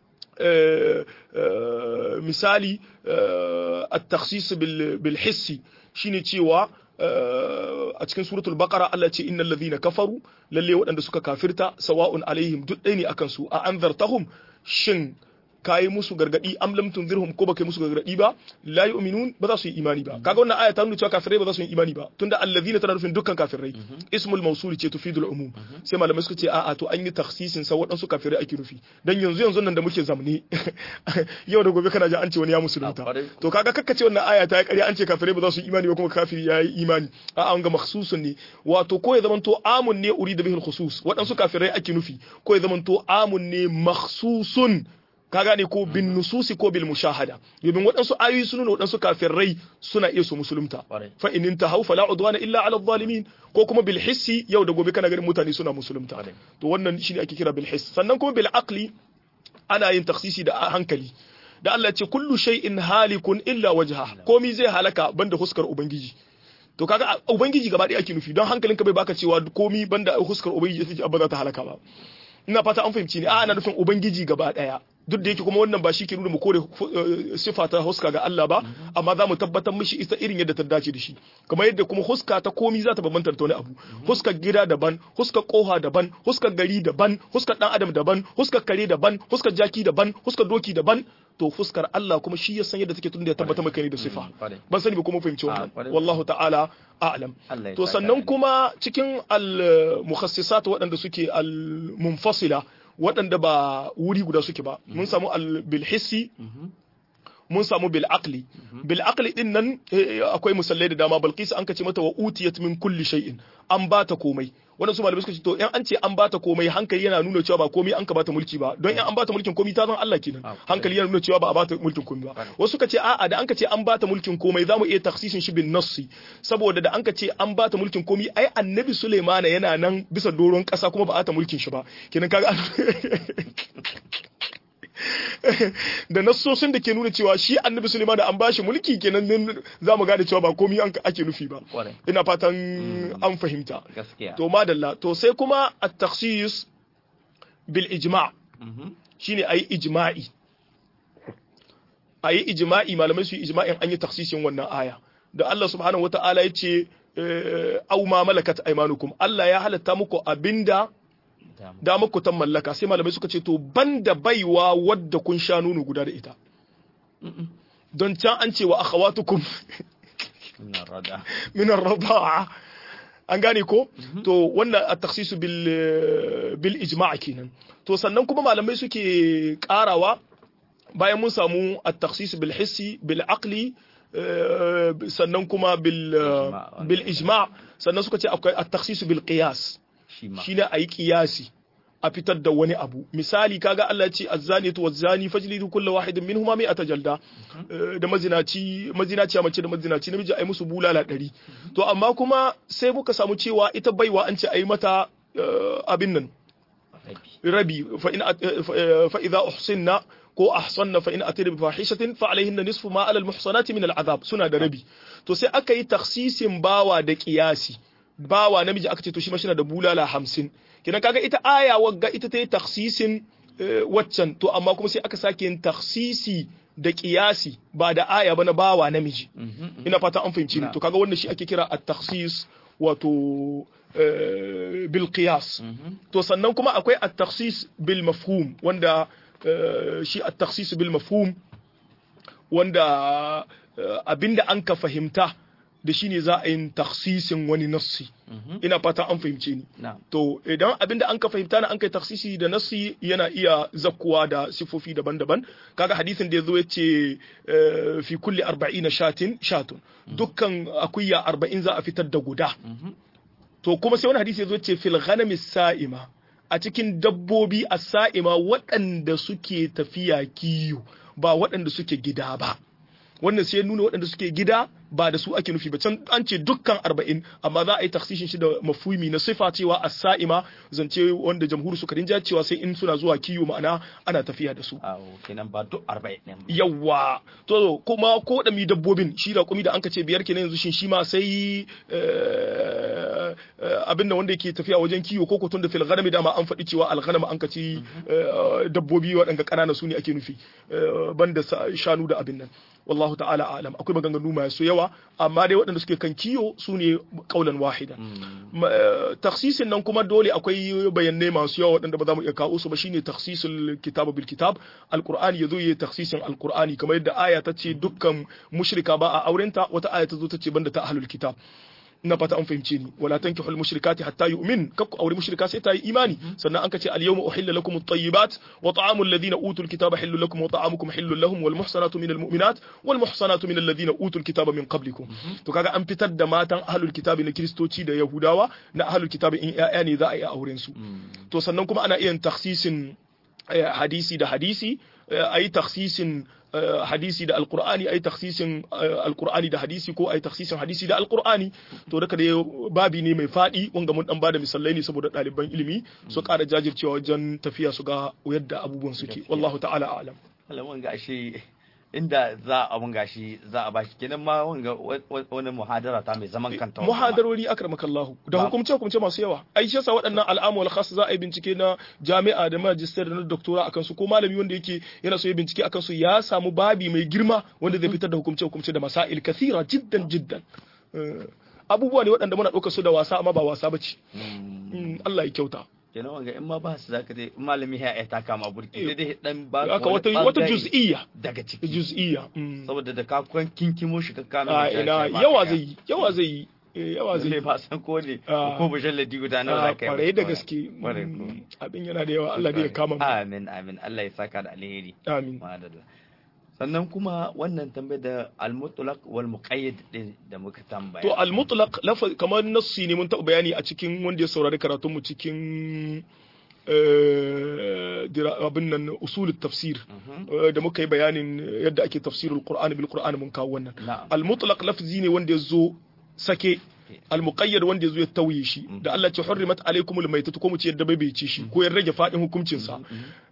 misali at-takhsis bil hissi shine cewa a cikin suratul baqara Allah ce innal ladhina kafaru lalle waɗanda suka kafirta sawa'un alaihim duk ɗaya ne akan su a anzartahum shin kayi musu gargadi am lam tunzirhum ko baka musu gargadi ba la yu'minun ba za su yi imani ba kaga wannan aya ta nuna cewa kafirai ba za su yi imani ba tunda allazina tana nufin dukkan kafirai ismul mawsul ce tufidul umum sai malamai suka ce a'a to an yi takhsisin sa waɗansu kafirai ake nufi dan yanzu yanzu nan da muke zamne yau da gobe kana ji an ce wani ya musulunta to kaga kakka ce wannan aya ta yi ƙarya an ce kafirai ba za su yi imani ba kuma kafiri ya yi imani a'a an ga makhsusun ne wato ko ya zamanto amun ne urida bihil khusus waɗansu kafirai ake nufi ko ya zamanto amun ne makhsusun ka gane ko bin nususi ko bil mushahada domin waɗansu ayoyi sun nuna waɗansu kafirai suna iya su musulunta fa in tahaw fala udwana illa ala zalimin ko kuma bil hissi yau da gobe kana ganin mutane suna musulunta to wannan shine ake kira bil hiss sannan kuma bil aqli ana yin taksisi da hankali da Allah ce kullu shay'in halikun illa wajha komi zai halaka banda huskar ubangiji to kaga ubangiji gaba ɗaya ake nufi don hankalinka bai baka cewa komi banda huskar ubangiji take ba za ta halaka ba ina fata an fahimci ne a ana nufin ubangiji gaba ɗaya duk da yake kuma wannan ba shi ke nuna mu kore sifa ta huska ga Allah ba amma za mu tabbatar mishi ita irin yadda ta dace da shi kamar yadda kuma huska ta komi za ta bambanta da wani abu huskar gida daban huskar koha daban huskar gari daban huskar dan adam daban huskar kare daban huskar jaki daban huskar doki daban to fuskar Allah kuma shi ya san yadda take tun da ya tabbata maka ne da sifa ban sani ba kuma fahimci wannan wallahu ta'ala a'lam to sannan kuma cikin al mukhassisat waɗanda suke al munfasila waɗanda ba wuri guda suke ba mun samu al bil hissi mun samu bil aqli bil aqli din nan akwai musallai da dama balqis an kace mata wa utiyat min kulli shay'in an bata komai wannan su malamai suka ce to in an ce an bata komai hankali yana nuna cewa ba komai an ka bata mulki ba don in an bata mulkin komai ta zan Allah kenan hankali yana nuna cewa ba a bata mulkin komai ba wasu suka ce a'a da an ka ce an bata mulkin komai zamu iya taksisin shi bin nassi saboda da an ka ce an bata mulkin komai ai annabi Sulaimana yana nan bisa doron kasa kuma ba a ta mulkin shi ba kenan kaga da nassosin da ke nuna cewa shi annabi Suleiman da an bashi mulki kenan za mu gane cewa ba komai an ake nufi ba ina fatan an fahimta to madalla to sai kuma at-takhsis bil ijma' shine ayi ijma'i ayi ijma'i malamai su yi ijma'in an yi takhsisin wannan aya da Allah subhanahu wata'ala ya ce au ma malakat aymanukum Allah ya halatta muku abinda da muku tan mallaka sai malamai suka ce to banda baiwa wadda kun sha nono guda da ita don can an ce wa akhawatukum min ar-rada'a an gane ko to wannan at-takhsis bil bil ijma' kenan to sannan kuma malamai suke karawa bayan mun samu at-takhsis bil hissi bil aqli sannan kuma bil bil ijma' sannan suka ce akwai at-takhsis bil qiyas shine ayi qiyasi a fitar da wani abu misali kaga Allah ya ce azzaniyatu wazzani fajlidu kullu wahidin minhuma mi'ata jalda da mazinaci mazinaci mace da mazinaci namiji ai musu bulala ɗari to amma kuma sai muka samu cewa ita baiwa an ce ai mata abin nan rabi fa in fa idza uhsinna ko ahsanna fa in atina bi fahishatin fa alaihinna nisfu ma ala al muhsanati min al azab suna da rabi to sai aka yi takhsisin bawa da qiyasi bawa namiji aka ce to shi ma da bulala hamsin kina kaga ita aya wagga ita ta yi taksisin waccan to amma kuma sai aka sake yin taksisi da kiyasi ba da aya ba na bawa namiji ina fata an fahimci ni to kaga wannan shi ake kira at-takhsis wato bil qiyas to sannan kuma akwai at-takhsis bil mafhum wanda shi at-takhsis bil mafhum wanda abinda an ka fahimta da shi ne za a yin taksisin wani nassi ina fata an fahimce ni to idan abinda an ka fahimta na an kai taksisi da nassi yana iya zakkuwa da sifofi daban-daban kaga hadisin da yazo yace fi kulli 40 shatin shatun dukkan akuya 40 za a fitar da guda to kuma sai wani hadisi yazo yace fil ghanami sa'ima a cikin dabbobi as-sa'ima waɗanda suke tafiya kiyo ba waɗanda suke gida ba wannan sai nuna waɗanda suke gida ba da su ake nufi ba can an ce dukkan arba'in amma za a yi taksishin shi da mafumi na sifa cewa as-sa'ima zance wanda jamhuri suka rinja cewa sai in suna zuwa kiyo ma'ana ana tafiya da su
kenan ba duk arba'in ne
yawa to kuma ko da mi dabbobin shi da kumi da an ka ce biyar kenan yanzu shin shi ma sai abin da wanda yake tafiya wajen kiyo ko kotun da fil ghanami dama an faɗi cewa al ghanam an ka ci dabbobi waɗanda ƙanana su ne ake nufi banda shanu da abin nan wallahu ta'ala alam akwai maganganu masu yawa amma dai waɗanda suke kan kiyo su ne kaulan wahida taksisin nan kuma dole akwai bayanai masu yawa waɗanda ba za mu iya kawo su ba shine taksisul kitab bil kitab alqur'ani yazo yayi taksisin alqur'ani kamar yadda aya ta ce dukkan mushrika ba a aurenta wata aya ta zo ta ce banda ta ahlul kitab na fata an fahimce ni wala tankihul mushrikati hatta yu'min kakku aure mushrika sai ta yi imani sannan an ka ce al yawma uhilla lakum at-tayyibat wa ta'amul ladina utul kitaba hillu lakum wa ta'amukum hillu lahum wal muhsanatu minal mu'minat wal muhsanatu minal ladina utul kitaba min qablikum to kaga an fitar da matan ahlul kitabi na kristoci da yahudawa na ahlul kitabi in ya'ya ne za a yi auren su to sannan kuma ana iya takhsisin hadisi da hadisi ayi takhsisin hadisi da alkur'ani ai taksisin alkur'ani da hadisi ko ai taksisin hadisi da alkur'ani to daga da babi ne mai fadi wanga mun dan bada misalai ne saboda ɗaliban ilimi su ƙara jajircewa wajen tafiya su ga yadda abubuwan suke wallahu ta'ala a'lam
alamun gashi inda za a mun gashi za a bashi kenan ma wanga wani muhadara ta mai zaman kanta
muhadarori akramakallahu da hukumce hukumce masu yawa ai shi yasa waɗannan al'amu wal khas za a yi bincike na jami'a da magister da na doctora akan su ko malami wanda yake yana so ya bincike akan su ya samu babi mai girma wanda zai fitar da hukumce hukumce da masail kathira jiddan jiddan abubuwa ne waɗanda muna ɗaukar su da wasa amma ba wasa bace Allah ya kyauta
kenan wanga in ma ba su zaka dai malami ya ya taka ma burki sai dai dan ba
haka wata wata juz'iyya
daga ciki
juz'iyya
saboda da ka kan kinkimo shi ka kana
a ina yawa zai yi yawa zai yi eh yawa zai
zai ba san ko ne
Ah.
ko mujalladi guda nawa
a
za ka yi
kwarai da
masa
gaske
Kwarai
Mm,
ko.
abin yana da yawa Allah dai ya kama mu
amin amin Allah ya saka da alheri
amin
madalla sannan kuma wannan tambayar da al-mutlaq wal muqayyad din da muka tambaya
to al-mutlaq lafa kamar nassi ne mun taɓa bayani a cikin wanda ya saurari karatun mu cikin eh, dira- abin nan usul tafsir
Mhm.
eh, da muka yi bayanin yadda ake tafsirul qur'ani bil qur'ani mun kawo wannan
na'am
al-mutlaq lafzi ne wanda ya zo sake al-muqayyad wanda ya zo ya tauye shi da Allah ce hurrimat alaykumul maytatu ko mu ce yadda bai bai ci shi ko ya rage fadin hukuncin sa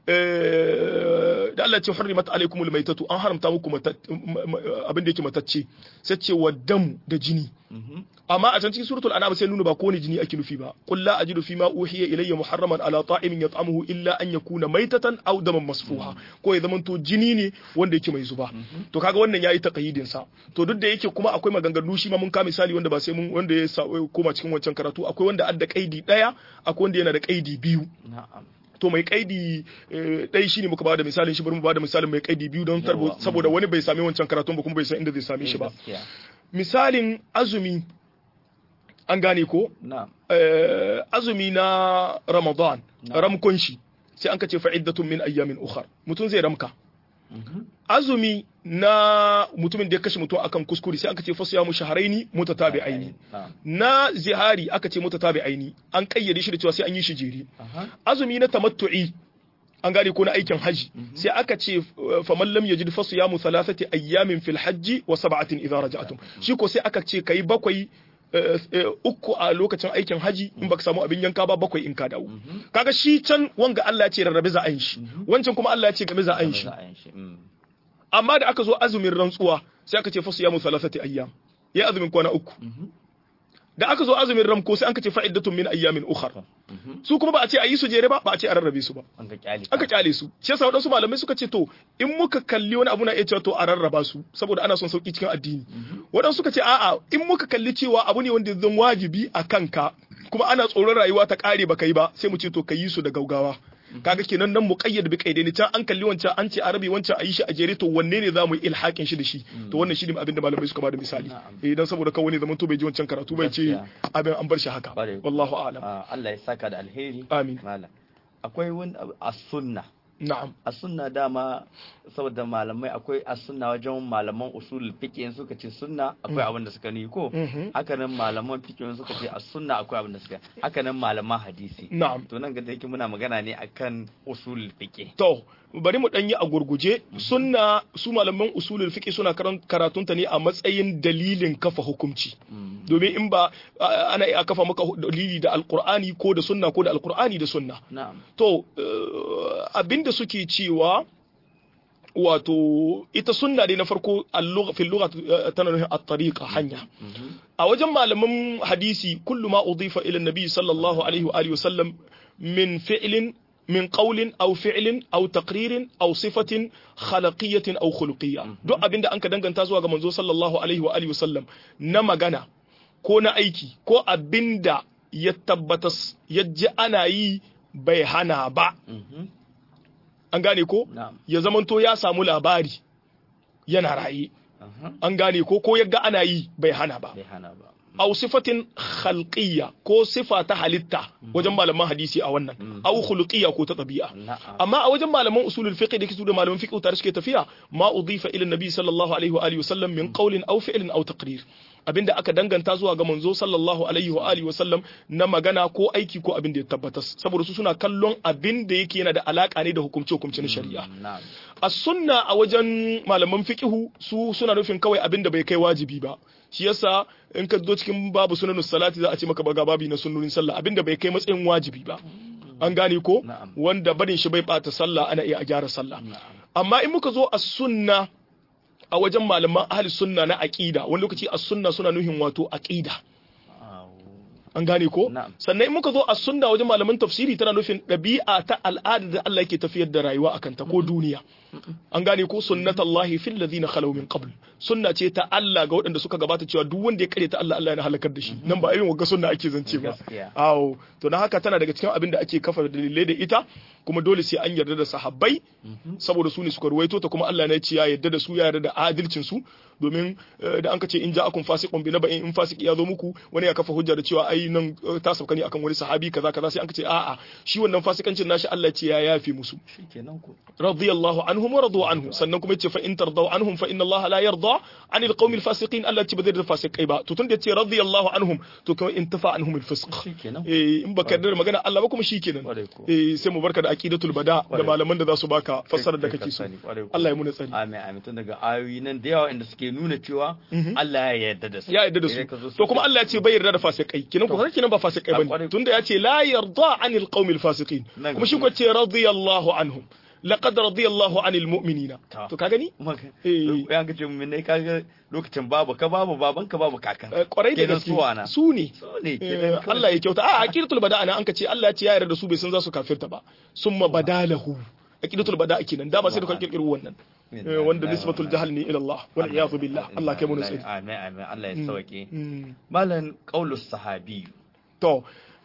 Eh, da Allah ce hurrimat alaykumul maytatu an haramta muku mata- m- m- abin da yake matacce sai ce wa damu da jini
Mhm.
amma a can cikin suratul an'am sai nuna ba kowane jini ake nufi ba qul la ajidu fima uhiya ilayya muharraman ala ta'imin yat'amuhu illa an yakuna maytatan aw daman masfuha ko ya zamanto jini ne wanda yake mai zuba to kaga wannan yayi taqyidin sa to duk da yake kuma akwai maganganu shi ma mun ka misali wanda ba sai mun wanda ya sa- koma cikin wancan karatu akwai wanda adda kaidi daya akwai wanda yana da kaidi biyu
na'am
to mai kaidi eh, ɗaya shine muka bada misalin shi bari mu bada misalin mai kaidi biyu don tarbo
Yawa,
saboda wani bai sami wancan karatun ba kuma bai san inda zai same shi ba
gaskiya
misalin azumi an gane ko
na'am
eh, azumi na Ramadan
Na.
ramkon shi sai an kace fa'iddatun min ayyamin ukhar mutum zai ramka
Mhm.
azumi na mutumin da ya kashe mutum akan kuskure sai an kace fasu ya mu shaharaini mutatabi'aini
na'am
na zihari aka ce mutatabi'aini an kayyade shi da cewa sai an yi shi jere
aha
azumi na tamattu'i an gane ko na aikin haji sai aka ce uh, faman lam yajid fa siyamu thalathati ayyamin fil hajji wa sab'atin idza raja'tum shi ko sai aka ce kai bakwai uh, uh, uku a lokacin aikin haji in baka samu abin yanka ba bakwai in ka dawo kaga shi can wanga Allah ya ce rarrabe za a yin shi wancan kuma Allah ya ce game za a yin shi
za a yin shi mm.
amma da aka zo azumin rantsuwa sai aka ce fa siyamu thalathati ayyam ya azumin kwana uku
Mhm.
da aka zo azumin ramko sai aka ce fa'iddatun min ayyamin ukhar
Mhm.
su kuma ba a ce a yi su jere ba ba a ce a rarrabe su ba
an ga kyale
aka kyale su shi yasa waɗansu malamai suka ce to in muka kalli wani abu na iya cewa to a rarraba su saboda ana son sauki cikin addini waɗansu suka ce a'a in muka kalli cewa abu ne wanda zan wajibi a kanka kuma ana tsoron rayuwa ta kare baka yi ba sai mu ce to ka yi su da gaugawa kaga kenan nan muqayyad bi qaidaini can an kalli wancan an ce arabi wancan a yi shi a jere to wanne ne zamu yi ilhakin shi da shi to wannan shi ne abin da malamai suka bada misali
Na'am.
eh dan saboda kawai ne zaman to bai ji wancan karatu bai ce
Gaskiya.
abin an bar shi haka
Ƙwarai.
wallahu a'lam
Ah, Allah ya saka da alheri
Amin.
malam akwai wani abu a sunna
na'am
a sunna dama saboda malamai akwai a sunna wajen malaman usul fiqh in suka ce sunna akwai abin da suka ni ko
Mhm.
haka nan malaman fiqh in suka ce a sunna akwai abin da suka haka nan malaman hadisi
na'am
to nan ga da yake muna magana ne akan usul fiqh
To, bari mu ɗanyi a gurguje, sunna su malaman usulul fiqh suna karan- karatunta ne a matsayin dalilin kafa hukunci.
Mm.
Domin in ba a- ana iya kafa maka hu- dalili da alkur'ani ko da sunna ko da alkur'ani da sunna.
na'am
To, eh, abinda suke cewa wato ita sunna dai na farko al-lugha- fil lugha eh, tana nufin at-tariqa hanya.
Mhm.
a wajen malaman hadisi kullu ma udifa ila nabi sallallahu alaihi wa alihi wasallam min fi'lin min qawlin aw fi'lin aw taqririn aw sifatin khalaqiyyatin aw khuluqiyya duk abinda anka danganta zuwa ga manzo sallallahu alaihi wa alihi wasallam na magana ko na aiki ko abinda ya tabbatas yaji ana yi bai hana ba
Mhm.
an gane ko
na'am
ya zamanto ya samu labari yana raye
Aha.
an gane ko ko yaga ana yi bai hana ba
bai hana ba
aw sifatin khalqiyya ko sifa ta halitta wajen malaman hadisi a wannan aw khuluqiyya ko ta tabi'a
na'am
amma a wajen malaman usulul fiqh da kisu da malaman fiqh tare suke tafiya ma udifa ila nabi sallallahu alaihi wa alihi wasallam min qawlin aw fi'lin aw taqrir abinda aka danganta zuwa ga manzo sallallahu alaihi wa alihi wasallam na magana ko aiki ko abin da ya tabbata saboda su suna kallon abin da yake yana da alaka ne da hukumce hukumce na shari'a
na'am
a sunna a wajen malaman fiqihu su suna nufin kawai abin da bai kai wajibi ba shi yasa in ka zo cikin babu sunanus salati za a ce maka baga babi na sunnonin sallah abin da bai kai matsayin wajibi ba an gane ko
Na'am.
wanda barin shi bai bata sallah ana iya a gyara sallah
na'am
amma in muka zo a sunna a wajen malaman ahli sunna na aqida wani lokaci a sunna suna nuhin wato aqida
Aw.
an gane ko
Na'am.
sannan in muka zo a sunna wajen malaman tafsiri tana nufin ɗabi'a ta al'ada da Allah yake tafiyar da rayuwa akan ta ko duniya an gane ko sunnatullahi fil ladina khalaw min qabl sunna ce ta Allah ga waɗanda suka gabata cewa duk wanda ya kare ta Allah Allah yana halakar da shi nan ba irin wagga sunna ake zance ba
Gaskiya.
awo to na haka tana daga cikin abin da ake kafa dalilai da ita kuma dole sai an yarda da sahabbai saboda su ne suka ruwaito ta kuma Allah ne ya ce ya yarda da su ya yarda da adalcin su domin da an ka ce in ja'akum fasiqun bi naba'in in fasiki ya zo muku wani ya kafa hujja da cewa ai nan ta sauka ne akan wani sahabi kaza kaza sai an ka ce a'a shi wannan fasikancin nashi Allah ce ya yafe musu
shikenan ku
radiyallahu anhum wa radu anhu sannan kuma yace fa in tardaw anhum fa inna Allah la yarda anil qaumil fasiqin Allah ce ba zai da fasikai ba to tun da yace radiyallahu anhum to kuma intafa anhum al fisq
shikenan
eh in baka da magana Allah ba kuma shikenan eh sai mu barka da aqidatul bada da malaman da za su baka fassara da kake so Allah ya muna tsari
amin amin tun daga ayoyi nan da yawa inda suke nuna cewa Allah ya yarda da su
ya yarda da su to kuma Allah ya ce bai yarda da fasikai kinan ko kinan ba fasikai bane tunda ya ce la yarda anil qaumil fasiqin kuma shi ko ce radiyallahu anhum laqad radiyallahu anil mu'minina to ka gani
eh ya ga ce mun ne kaga lokacin babu ka babu baban ka babu kakan
kwarai da gaske su ne Allah ya kyauta a aqidatul bada ana an ka ce Allah ya ce ya yarda da su bai san za su kafirta ba summa badalahu aqidatul bada kenan da ba sai da kan kirkiro wannan wanda nisbatul jahl ne ila Allah wal iyadu billah Allah kai mu nasiri
amin amin Allah ya sauke malan qaulus sahabi
to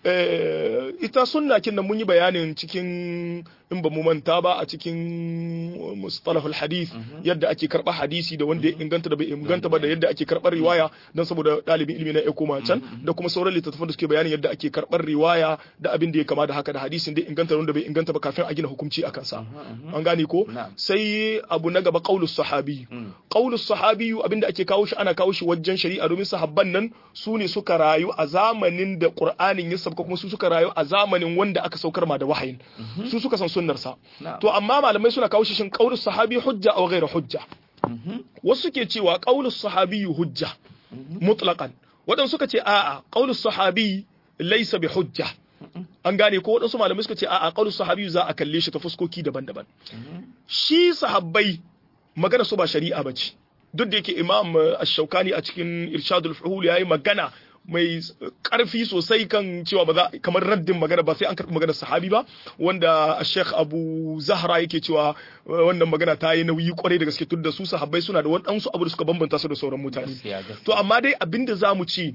ita sunna kin nan mun yi bayanin cikin in ba mu manta ba a cikin mustalahul hadith yadda ake karɓar hadisi da wanda ya inganta da bai inganta ba da yadda ake karɓar riwaya don saboda ɗalibin ilimi na ya koma can da kuma sauran littattafan da suke bayanin yadda ake karɓar riwaya da abin da ya kama da haka da hadisin da inganta da wanda bai inganta ba kafin a gina hukunci a kansa an gane ko sai abu na gaba qaulus sahabi qaulus sahabi abin da ake kawo shi ana kawo shi wajen shari'a domin sahabban nan su ne suka rayu a zamanin da qur'anin ya sabka kuma su suka rayu a zamanin wanda aka saukar ma da wahayin su suka san sunnarsa to amma malamai suna kawo shi shin qaulus sahabi hujja aw ghairu hujja wasu ke cewa qaulus sahabi hujja mutlaqan wadan suka ce a'a qaulus sahabi laysa bi hujja an gane ko wadansu malamai suka ce a'a qaulus sahabi za a kalle shi ta fuskoki daban-daban shi sahabbai magana su ba shari'a bace duk da yake imam ash-shaukani a cikin irshadul fuhul yayi magana mai karfi sosai kan cewa ba za kamar raddin magana ba sai an karɓi maganar sahabi ba wanda Sheikh Abu Zahra yake cewa wannan magana ta yi nauyi kwarai da gaske tunda su sahabbai suna da waɗansu abu da suka bambanta su da sauran mutane to amma dai abinda zamu ci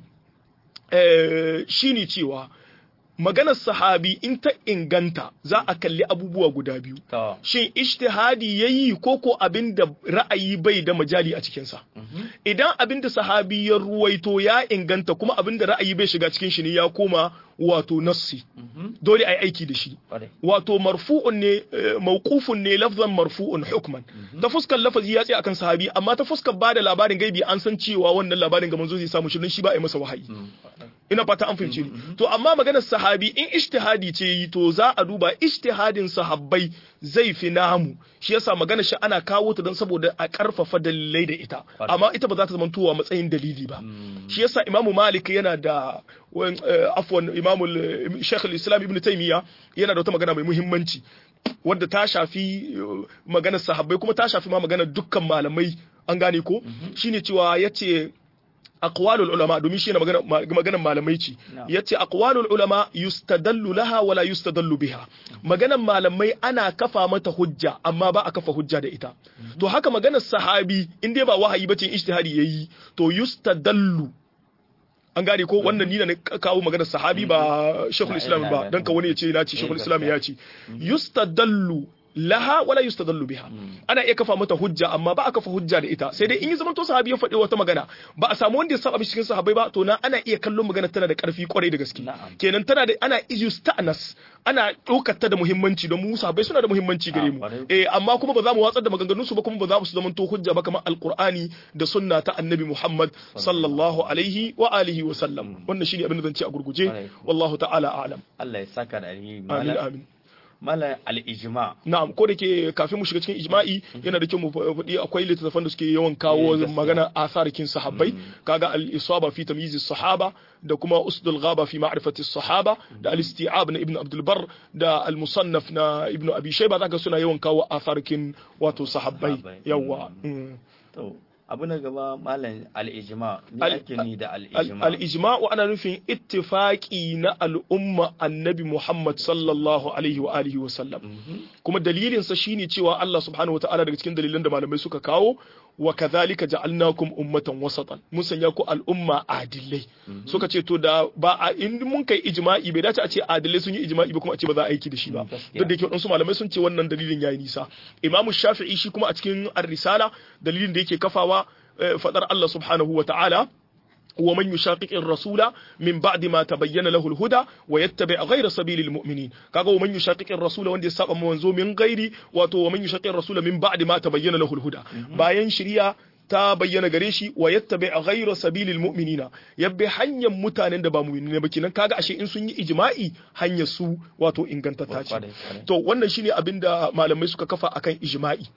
shine cewa maganar sahabi in ta inganta za a kalli abubuwa guda biyu shin ijtihadi yayi ko ko abin da ra'ayi bai da majali a cikinsa idan abin da sahabi ya ruwaito ya inganta kuma abin da ra'ayi bai shiga cikin shi ne ya koma wato nassi dole ai aiki da shi wato marfu'un ne mawqufun ne lafzan marfu'un hukman ta fuskar lafazi ya tsaya akan sahabi amma ta fuskar bada labarin gaibi an san cewa wannan labarin ga manzo zai samu shirin shi ba a yi masa wahayi ina fata an fahimce ni to amma maganar sahabi in ijtihadi ce yi to za a duba ijtihadin sahabbai zai fi namu shi yasa magana shi ana kawo ta don saboda a karfafa dalilai da ita amma ita ba za ta zama tuwa matsayin dalili ba shi yasa imamu malik yana da afwan imamu shaykh al-islam ibn taymiya yana da wata magana mai muhimmanci wadda ta shafi maganar sahabbai kuma ta shafi ma maganar dukkan malamai an gane ko shine cewa yace aqwalul ulama domin shi ne maganar malamai ce yace aqwalul ulama yustadallu laha wala yustadallu biha maganar malamai ana kafa mata hujja amma ba a kafa hujja da ita to haka maganar sahabi in dai ba wahayi bace ijtihadi yayi to yustadallu an gane ko wannan ni ne kawo maganar sahabi ba shekul islam ba dan ka wani ya ce na ce shekul islam ya ce yustadallu laha wala yustadallu biha ana iya kafa mata hujja amma ba a kafa hujja da ita sai dai in yi zaman to sahabi ya faɗi wata magana ba a samu wanda ya saba cikin sahabbai ba to na ana iya kallon magana tana da ƙarfi kwarai da gaske kenan tana da ana yusta'nas ana ɗaukar ta da muhimmanci don mu sahabbai suna da muhimmanci gare mu eh amma kuma ba za mu watsar da maganganun su ba kuma ba za mu su zaman to hujja ba kamar alqur'ani da sunna ta annabi Muhammad sallallahu alaihi wa alihi wa sallam wannan shine abin da zan ce a gurguje wallahu ta'ala a'lam
Allah ya saka da alheri
amin amin
mala al-ijma
na'am ko da ke kafin mu shiga cikin ijma'i yana da kyau mu faɗi akwai littattafan da suke yawan kawo magana asarikin sahabbai kaga al-isaba fi tamyiz sahaba da kuma usdul ghaba fi ma'rifati sahaba da al-isti'ab na ibn abdul bar da al-musannaf na ibn abi shayba zaka suna yawan kawo asarikin wato sahabbai yawa
abu na gaba malam al-ijma ni ake ni da al-ijma
al-ijma ana nufin ittifaqi na al'umma annabi Muhammad sallallahu alaihi wa alihi wa sallam kuma dalilin sa shine cewa Allah subhanahu wa ta'ala daga cikin dalilan da malamai suka kawo wa kadhalika ja'alnakum ummatan wasatan mun sanya ku al'umma adilai suka ce to da ba a in mun kai ijma'i bai dace a ce adilai sun yi ijma'i ba kuma a ce ba za a aiki da shi ba duk da yake wadansu malamai sun ce wannan dalilin yayi nisa imamu shafi'i shi kuma a cikin ar-risala dalilin da yake kafawa fadar Allah subhanahu wa ta'ala ومن يشاقق الرسول من بعد ما تبين له الهدى ويتبع غير سبيل المؤمنين kaga ومن يشاقق الرسول wanda ya saba manzo min gairi wato ومن يشاقق الرسول من بعد ما تبين له الهدى bayan shari'a ta bayyana gare shi wa yattabi ghayra sabilil mu'minina yabbi hanyar mutanen da ba mu'minai ba kenan kaga ashe in sun yi ijma'i hanyar su wato ingantatta ce to wannan shine abinda malamai suka kafa akan ijma'i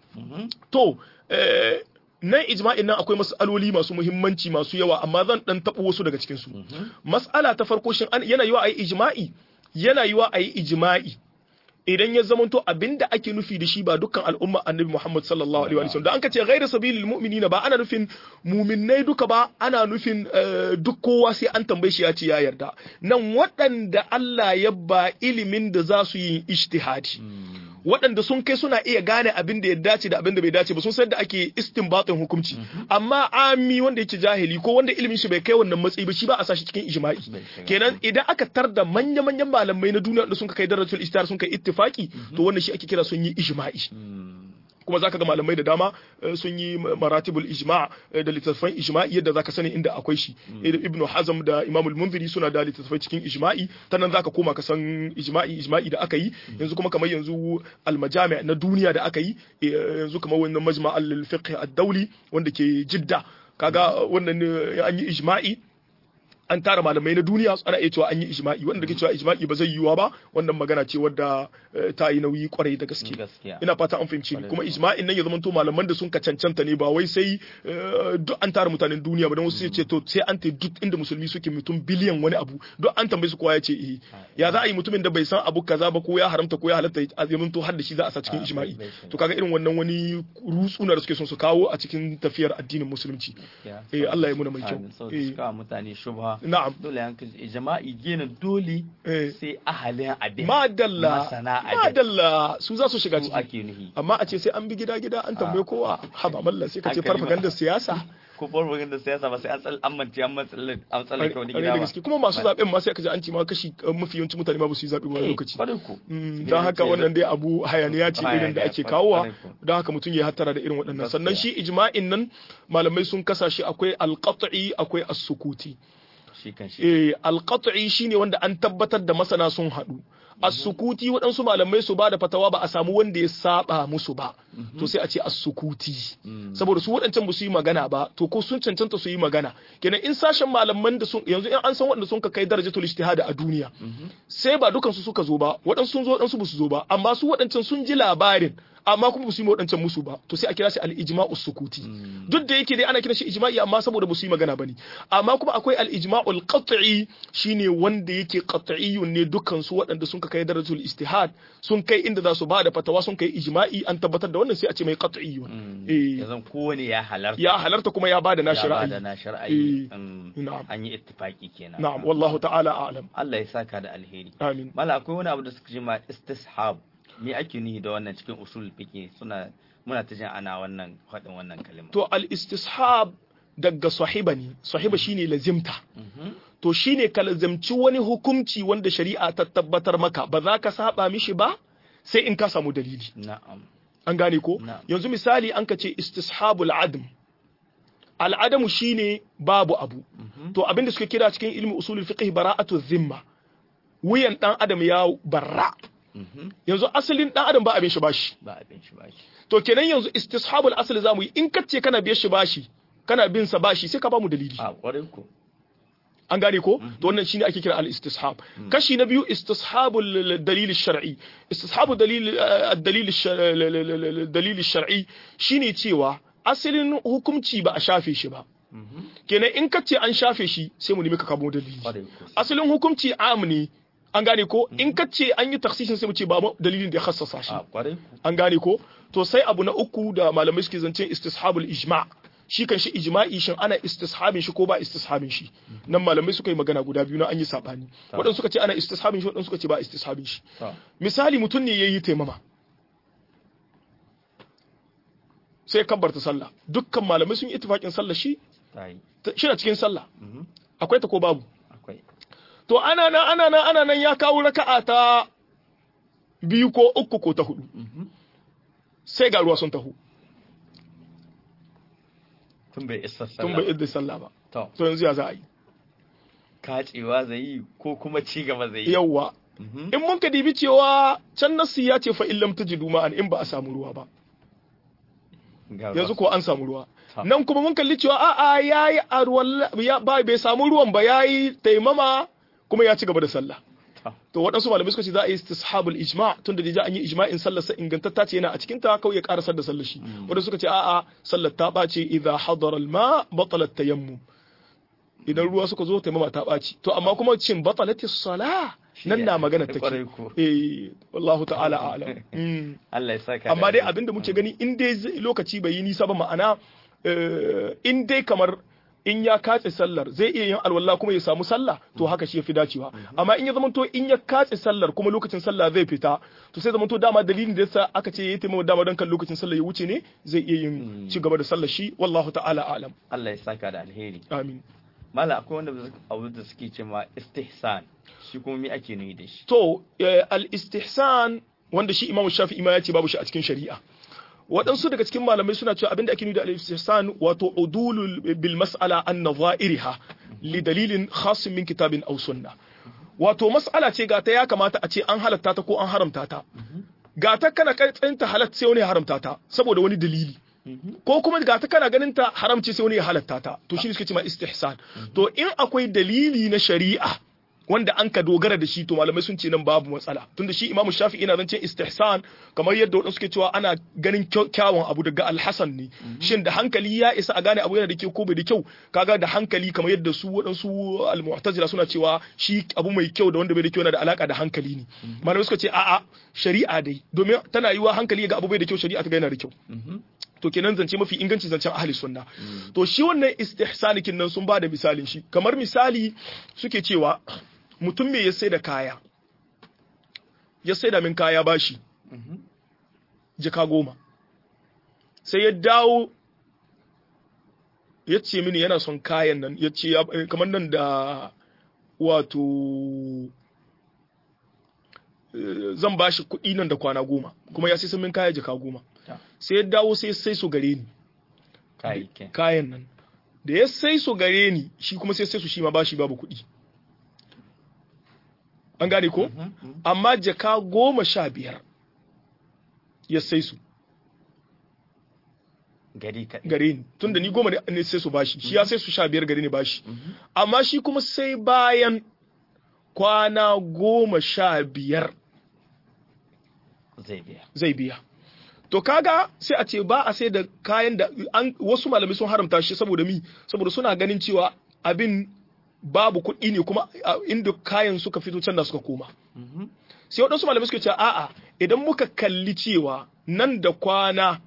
to eh nan ijma'in nan akwai mas'aloli masu muhimmanci masu yawa amma zan dan tabo wasu daga cikin su mas'ala ta farko shin yana yiwa ayi ijma'i yana yiwa ayi ijma'i idan ya zamanto abinda ake nufi da shi ba dukkan al'umma annabi Muhammad sallallahu alaihi wa sallam da an kace ghairu sabilil mu'minina ba ana nufin mu'minnai duka ba ana nufin duk kowa sai an tambaye shi ya ce ya yarda nan waɗanda Allah ya ba ilimin da za su yi ijtihadi waɗanda sun kai suna iya gane abin da ya dace da abin da bai dace ba sun san da ake istinbatin hukunci amma ami wanda yake jahili ko wanda ilimin shi bai kai wannan matsayi ba shi ba a sashi cikin ijma'i kenan idan aka tar da manya manyan malamai na duniya da sun kai darajatul istar sun kai ittifaki to wannan shi ake kira sun yi ijma'i kuma zaka ga malamai da dama sun yi maratibul ijma' da littattafan ijma'i yadda zaka sani inda akwai shi ibnu hazm da imam al-munziri suna da littattafai cikin ijma'i ta nan zaka koma ka san ijma'i ijma'i da aka yi yanzu kuma kamar yanzu al-majami' na duniya da aka yi yanzu kamar wannan majma' al-fiqh ad-dawli wanda ke jidda kaga wannan an yi ijma'i an tara malamai na duniya ana iya cewa an yi ijma'i wanda ke cewa ijma'i ba zai yiwuwa ba wannan magana ce wadda ta yi nauyi kwarai da gaske ina fata an fahimci ni kuma ijma'in nan ya zama to malaman da sun ka cancanta ne ba wai sai duk an tara mutanen duniya ba don wasu ce to sai an ta duk inda musulmi suke mutum biliyan wani abu duk an tambaye su kowa ya ce eh ya za a yi mutumin da bai san abu kaza ba ko ya haramta ko ya halatta a zaman to har da shi za a sa cikin ijma'i to kaga irin wannan wani rutsuna da suke son su kawo a cikin tafiyar addinin musulunci eh Allah ya muna mai kyau
eh mutane shubha
na'am
dole yanka jama'i gina dole sai ahalin abin
madalla
masana abin
madalla su za su shiga
su
ciki
ake nuhi
amma a ce sai an bi gida gida an tambaye kowa haba mallan sai ka ce
Hankali ma.
farfaganda siyasa
ko farfagin da siyasa ba sai an tsal an manci an matsalar an tsallake wani
Ƙwarai
gida
da
ba
gaske kuma masu zaben ma sai ka ji an ce ma kashi uh, mafi yawancin mutane ma ba su yi zaɓe wani lokaci
kwarai ku
Mm, don haka wannan dai abu hayaniya ce irin da ake kawowa
Kwarai ku.
don haka mutum ya hattara da irin waɗannan
Gaskiya.
sannan shi ijma'in nan malamai sun kasa shi akwai alqat'i akwai as-sukuti
shi kan shi
eh alqat'i shine wanda an tabbatar da masana sun haɗu as-sukuti waɗansu malamai su ba da fatawa ba a samu wanda ya saba musu ba to sai a ce as-sukuti saboda su waɗancan ba su yi magana ba to ko sun cancanta su yi magana kenan in sashen malaman da sun yanzu in an san waɗanda sun ka kai darajatul ijtihad a duniya sai ba dukan su suka zo ba waɗansu sun zo waɗansu ba su zo ba amma su waɗancan sun ji labarin amma kuma ba su yi ma waɗancan musu ba to sai a kira shi al-ijma'u sukuti duk da yake dai ana kiran shi ijma'i amma saboda ba su yi magana bane amma kuma akwai al-ijma'ul qat'i shine wanda yake qat'iyyun ne dukkan su waɗanda sun kai darajatul ijtihad sun kai inda za su ba da fatawa sun kai ijma'i an tabbatar da wannan sai a ce mai qat'iyyun eh
yanzu kowane ya halarta
ya halarta kuma ya ba da nashi
ya ba da
ra'ayi
nashi ra'ayi
Eh,
mm,
na'am.
an yi ittifaki kenan
na'am wallahu ta'ala a'lam
Allah ya saka da alheri
amin
mala akwai wani abu da suka ce ma istishab me ake nihi da wannan cikin usul fiqh suna muna ta jin ana wannan faɗin wannan kalma
to al-istishab daga sahiba ne sahiba shine lazimta to shine ka lazimci wani hukunci wanda shari'a ta tabbatar maka ba za ka saba mishi ba sai in ka samu dalili
na'am
an gane ko
Na'am.
yanzu misali an ka ce istishabul adm al'adamu shine babu abu to abinda suka kira cikin ilmi usulul fiqh bara'atu zimma wuyan dan adam ya barra
Mhm.
yanzu asalin dan adam ba abin shi bashi
ba abin shi ba shi
to kenan yanzu istishabul asli zamu yi in kace kana biyar shi bashi kana bin sa bashi sai ka ba mu dalili
a kwarai ko
an gane ko to wannan shine ake kira al-istishab kashi na biyu istishabul dalil shar'i istishabul dalil ad-dalil dalil shar'i shine cewa asalin hukunci ba a shafe shi ba kenan in kace an shafe shi sai mu nemi ka kamo dalili
kwarai ko
asalin hukunci am ne an gane ko in kace an yi taksisin sai mu ce ba mu dalilin da ya khassasa shi
a kwarai ko
an gane ko to sai abu na uku da malamai suke zancen istishabul ijma shi kan shi ijma'i shin ana istishabin shi ko ba istishabin shi nan malamai suka yi magana guda biyu na an yi sabani waɗansu suka ce ana istishabin shi waɗansu suka ce ba istishabin shi
to
misali mutum ne yayi taimama sai kabbarta sallah dukkan malamai sun yi ittifaqin sallah shi
ta yi
ta- shi na cikin sallah
Mhm.
akwai ta ko babu
akwai
to ana nan ana nan ana nan ya kawo raka'a ta biyu ko uku ko ta hudu sai ga ruwa sun taho
tun bai isa
tun
sallah
bai idda sallah ba
to
to yanzu ya za a yi
kacewa zai yi ko kuma ci gaba zai yi
yawwa
Mhm.
in mun ka dibi cewa can nasu ya ce fa illam tajidu ma'an in ba a samu ruwa ba
Ga
yanzu
wasu.
ko an samu ruwa
Ta.
nan kuma mun kalli cewa a'a yayi arwalla ya ba bai samu ruwan ba yayi taimama kuma ya ci gaba da sallah
Ta.
to waɗansu malamai suka ce za a yi istishabul ijma tun da da an yi ijma'in sallar sa ingantatta ce yana a cikin ta kawai ya karasar da sallar shi wanda suka ce a'a sallar ta ɓace idza hadara al-ma batalat tayammum idan ruwa suka zo taimama ta ɓaci to amma kuma cin batalati sala
Shi
nan
ne,
na magana
kwarai
take
ko.
eh wallahu ta'ala a'lam Mm.
Allah ya saka
amma
da
dai
alheri.
abinda muke gani in dai zai- lokaci bai yi nisa ba ma'ana eh, in dai kamar in ya katse sallar zai iya yin alwala kuma ya samu sallah to haka shi yafi dacewa amma in ya zama to in ya katse sallar kuma lokacin sallah zai fita to sai zama to dama dalilin da yasa aka ce yayi taimama dama don kan lokacin sallah ya wuce ne zai iya yin ci gaba da sallar shi wallahu ta'ala a'lam
Allah ya saka da alheri
amin
mala akwai wanda abu da suke ce ma istihsan shi kuma me ake nuni da shi
to eh, al-istihsan wanda shi Imam Shafi'i ma ya ce babu shi a cikin shari'a waɗansu daga cikin malamai suna cewa abinda ake nuni da al-istihsan wato udulul bil mas'ala an nadha'iriha li dalilin khas min kitabin aw sunna wato mas'ala ce ga ta ya kamata a ce an halatta ta ko an haramta ta ga ta kana tsinta halatta sai wani ya haramta ta saboda wani dalili ko kuma ga ta kana ganin ta haramci sai wani ya halatta ta to shi ne suke cewa istihsan to in akwai dalili na shari'a wanda an ka dogara da shi to malamai sun ce nan babu matsala tunda shi imamu shafi'i na zance istihsan kamar yadda wadansu suke cewa ana ganin kyau- kyawun abu daga alhasan ne shin da hankali ya isa a gane abu yana da kyau ko bai da kyau kaga da hankali kamar yadda su wadansu almu'tazila suna cewa shi abu mai kyau da wanda bai da kyau yana da alaka da hankali ne malamai suka ce a'a shari'a dai domin tana yiwa hankali ga abu bai da kyau shari'a ta ga yana da kyau to kenan zance mafi inganci zancen ahli sunna to shi wannan istihsanikin nan sun ba da misalin shi kamar misali suke cewa mutum me ya sai da kaya ya sai da min kaya bashi jika goma sai ya dawo ya ce mini yana son kayan nan ya ce ya- kamar nan da wato eh, zan bashi kuɗi nan da kwana goma kuma ya sai sun min kaya jika goma
Ta.
sai ya dawo sai sai su gare ni
kayayyakin
kayan nan da ya sai su gare ni shi kuma sai sai su shi ma bashi babu kuɗi an gane ko amma jaka goma sha biyar ya sai su
gari kaɗai
gare ni tunda ni goma ne sai su bashi shi ya sai su sha biyar gare ni bashi amma shi kuma sai bayan kwana goma sha biyar
zai biya
zai biya to kaga sai a ce ba a sai da kayan da an wasu malamai sun haramta shi saboda mi saboda suna ganin cewa abin babu kuɗi ne kuma a inda kayan suka fito can da suka koma sai waɗansu malamai suka ce a'a idan muka kalli cewa nan da kwana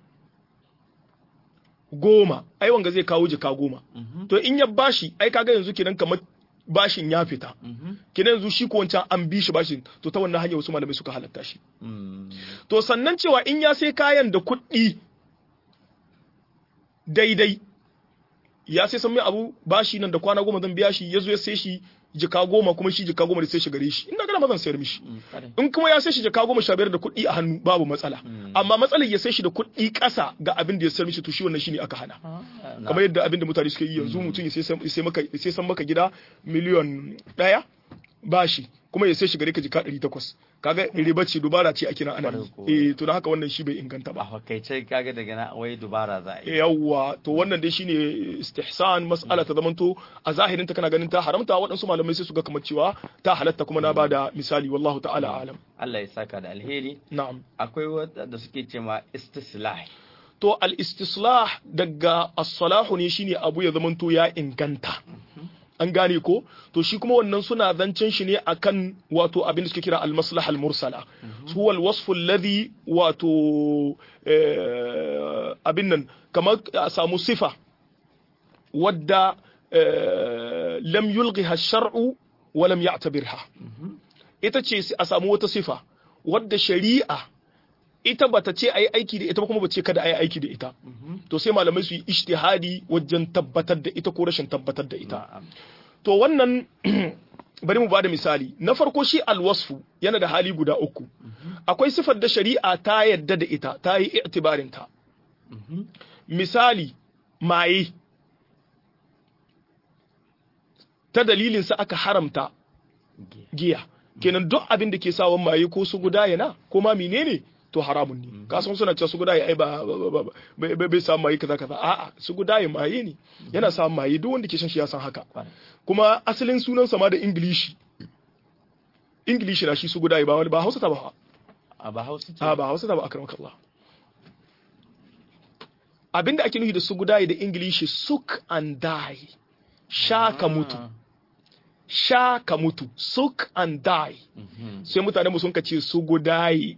goma ai wanga zai kawo jika goma to in ya bashi ai kaga yanzu kenan kamar bashin ya fita kenan yanzu shi ko wancan an bi shi bashin to ta wannan hanyar wasu malamai suka halatta shi to sannan cewa in ya sai kayan da kuɗi daidai ya sai san mai abu bashi nan da kwana goma zan biya shi ya zo ya sai shi jika goma kuma shi jika goma da sai shi gare shi ina gana mazan sayar mishi in kuma ya sai shi jika goma sha biyar da kuɗi a hannu babu matsala amma matsalar ya sai shi da kuɗi ƙasa ga abin da ya sayar mishi to shi wannan shine aka hana kamar yadda abin da mutane suka yi yanzu mutum ya sai maka sai san maka gida miliyon ɗaya bashi kuma ya sai shi gare ka jika ɗari takwas kaga riba ce dubara ce ake nan ana yi eh to da haka wannan shi bai inganta ba
a fakaice kaga daga na wai dubara za a yi
yawwa to wannan dai shine istihsan mas'ala ta zamanto a zahirin ta kana ganin ta haramta waɗansu malamai sai su ga kamar cewa ta halatta kuma na bada misali wallahu ta'ala alam
Allah ya saka da alheri
na'am
akwai wanda suke ce ma istislah
to al istislah daga as-salahu ne shine abu ya zamanto ya inganta an gane ko to shi kuma wannan suna zancen shi ne akan wato abin da suke kira al-maslaha al-mursala huwa al-wasf alladhi wato abin nan kamar a samu sifa wadda lam yulghiha ash-shar'u wa lam ya'tabirha ita ce a samu wata sifa wadda shari'a ita bata ce ayi aiki da ita ba kuma bace kada ayi aiki da ita to sai malamai su yi ijtihadi wajen tabbatar da ita ko rashin tabbatar da ita to wannan bari mu bada misali na farko shi alwasfu yana da hali guda uku akwai sifar da shari'a ta yadda da ita ta yi i'tibarin ta misali maye ta dalilin sa aka haramta giya kenan duk abin da ke sawan maye ko su guda yana ko ma menene to haramun ne ka san suna cewa su guda ya ai ba bai samu maye kaza kaza a'a su guda ya maye ne yana samun maye duk wanda ke shan shi ya san haka kuma asalin sunan sa ma da ingilishi ingilishi na shi su guda ya ba wani ba hausa ta ba
a ba hausa ce
a ba hausa ta ba akramaka Allah abinda ake nufi da su guda da ingilishi suk and die sha ka mutu sha ka mutu suk and die sai mutane mu sun ka ce su gudayi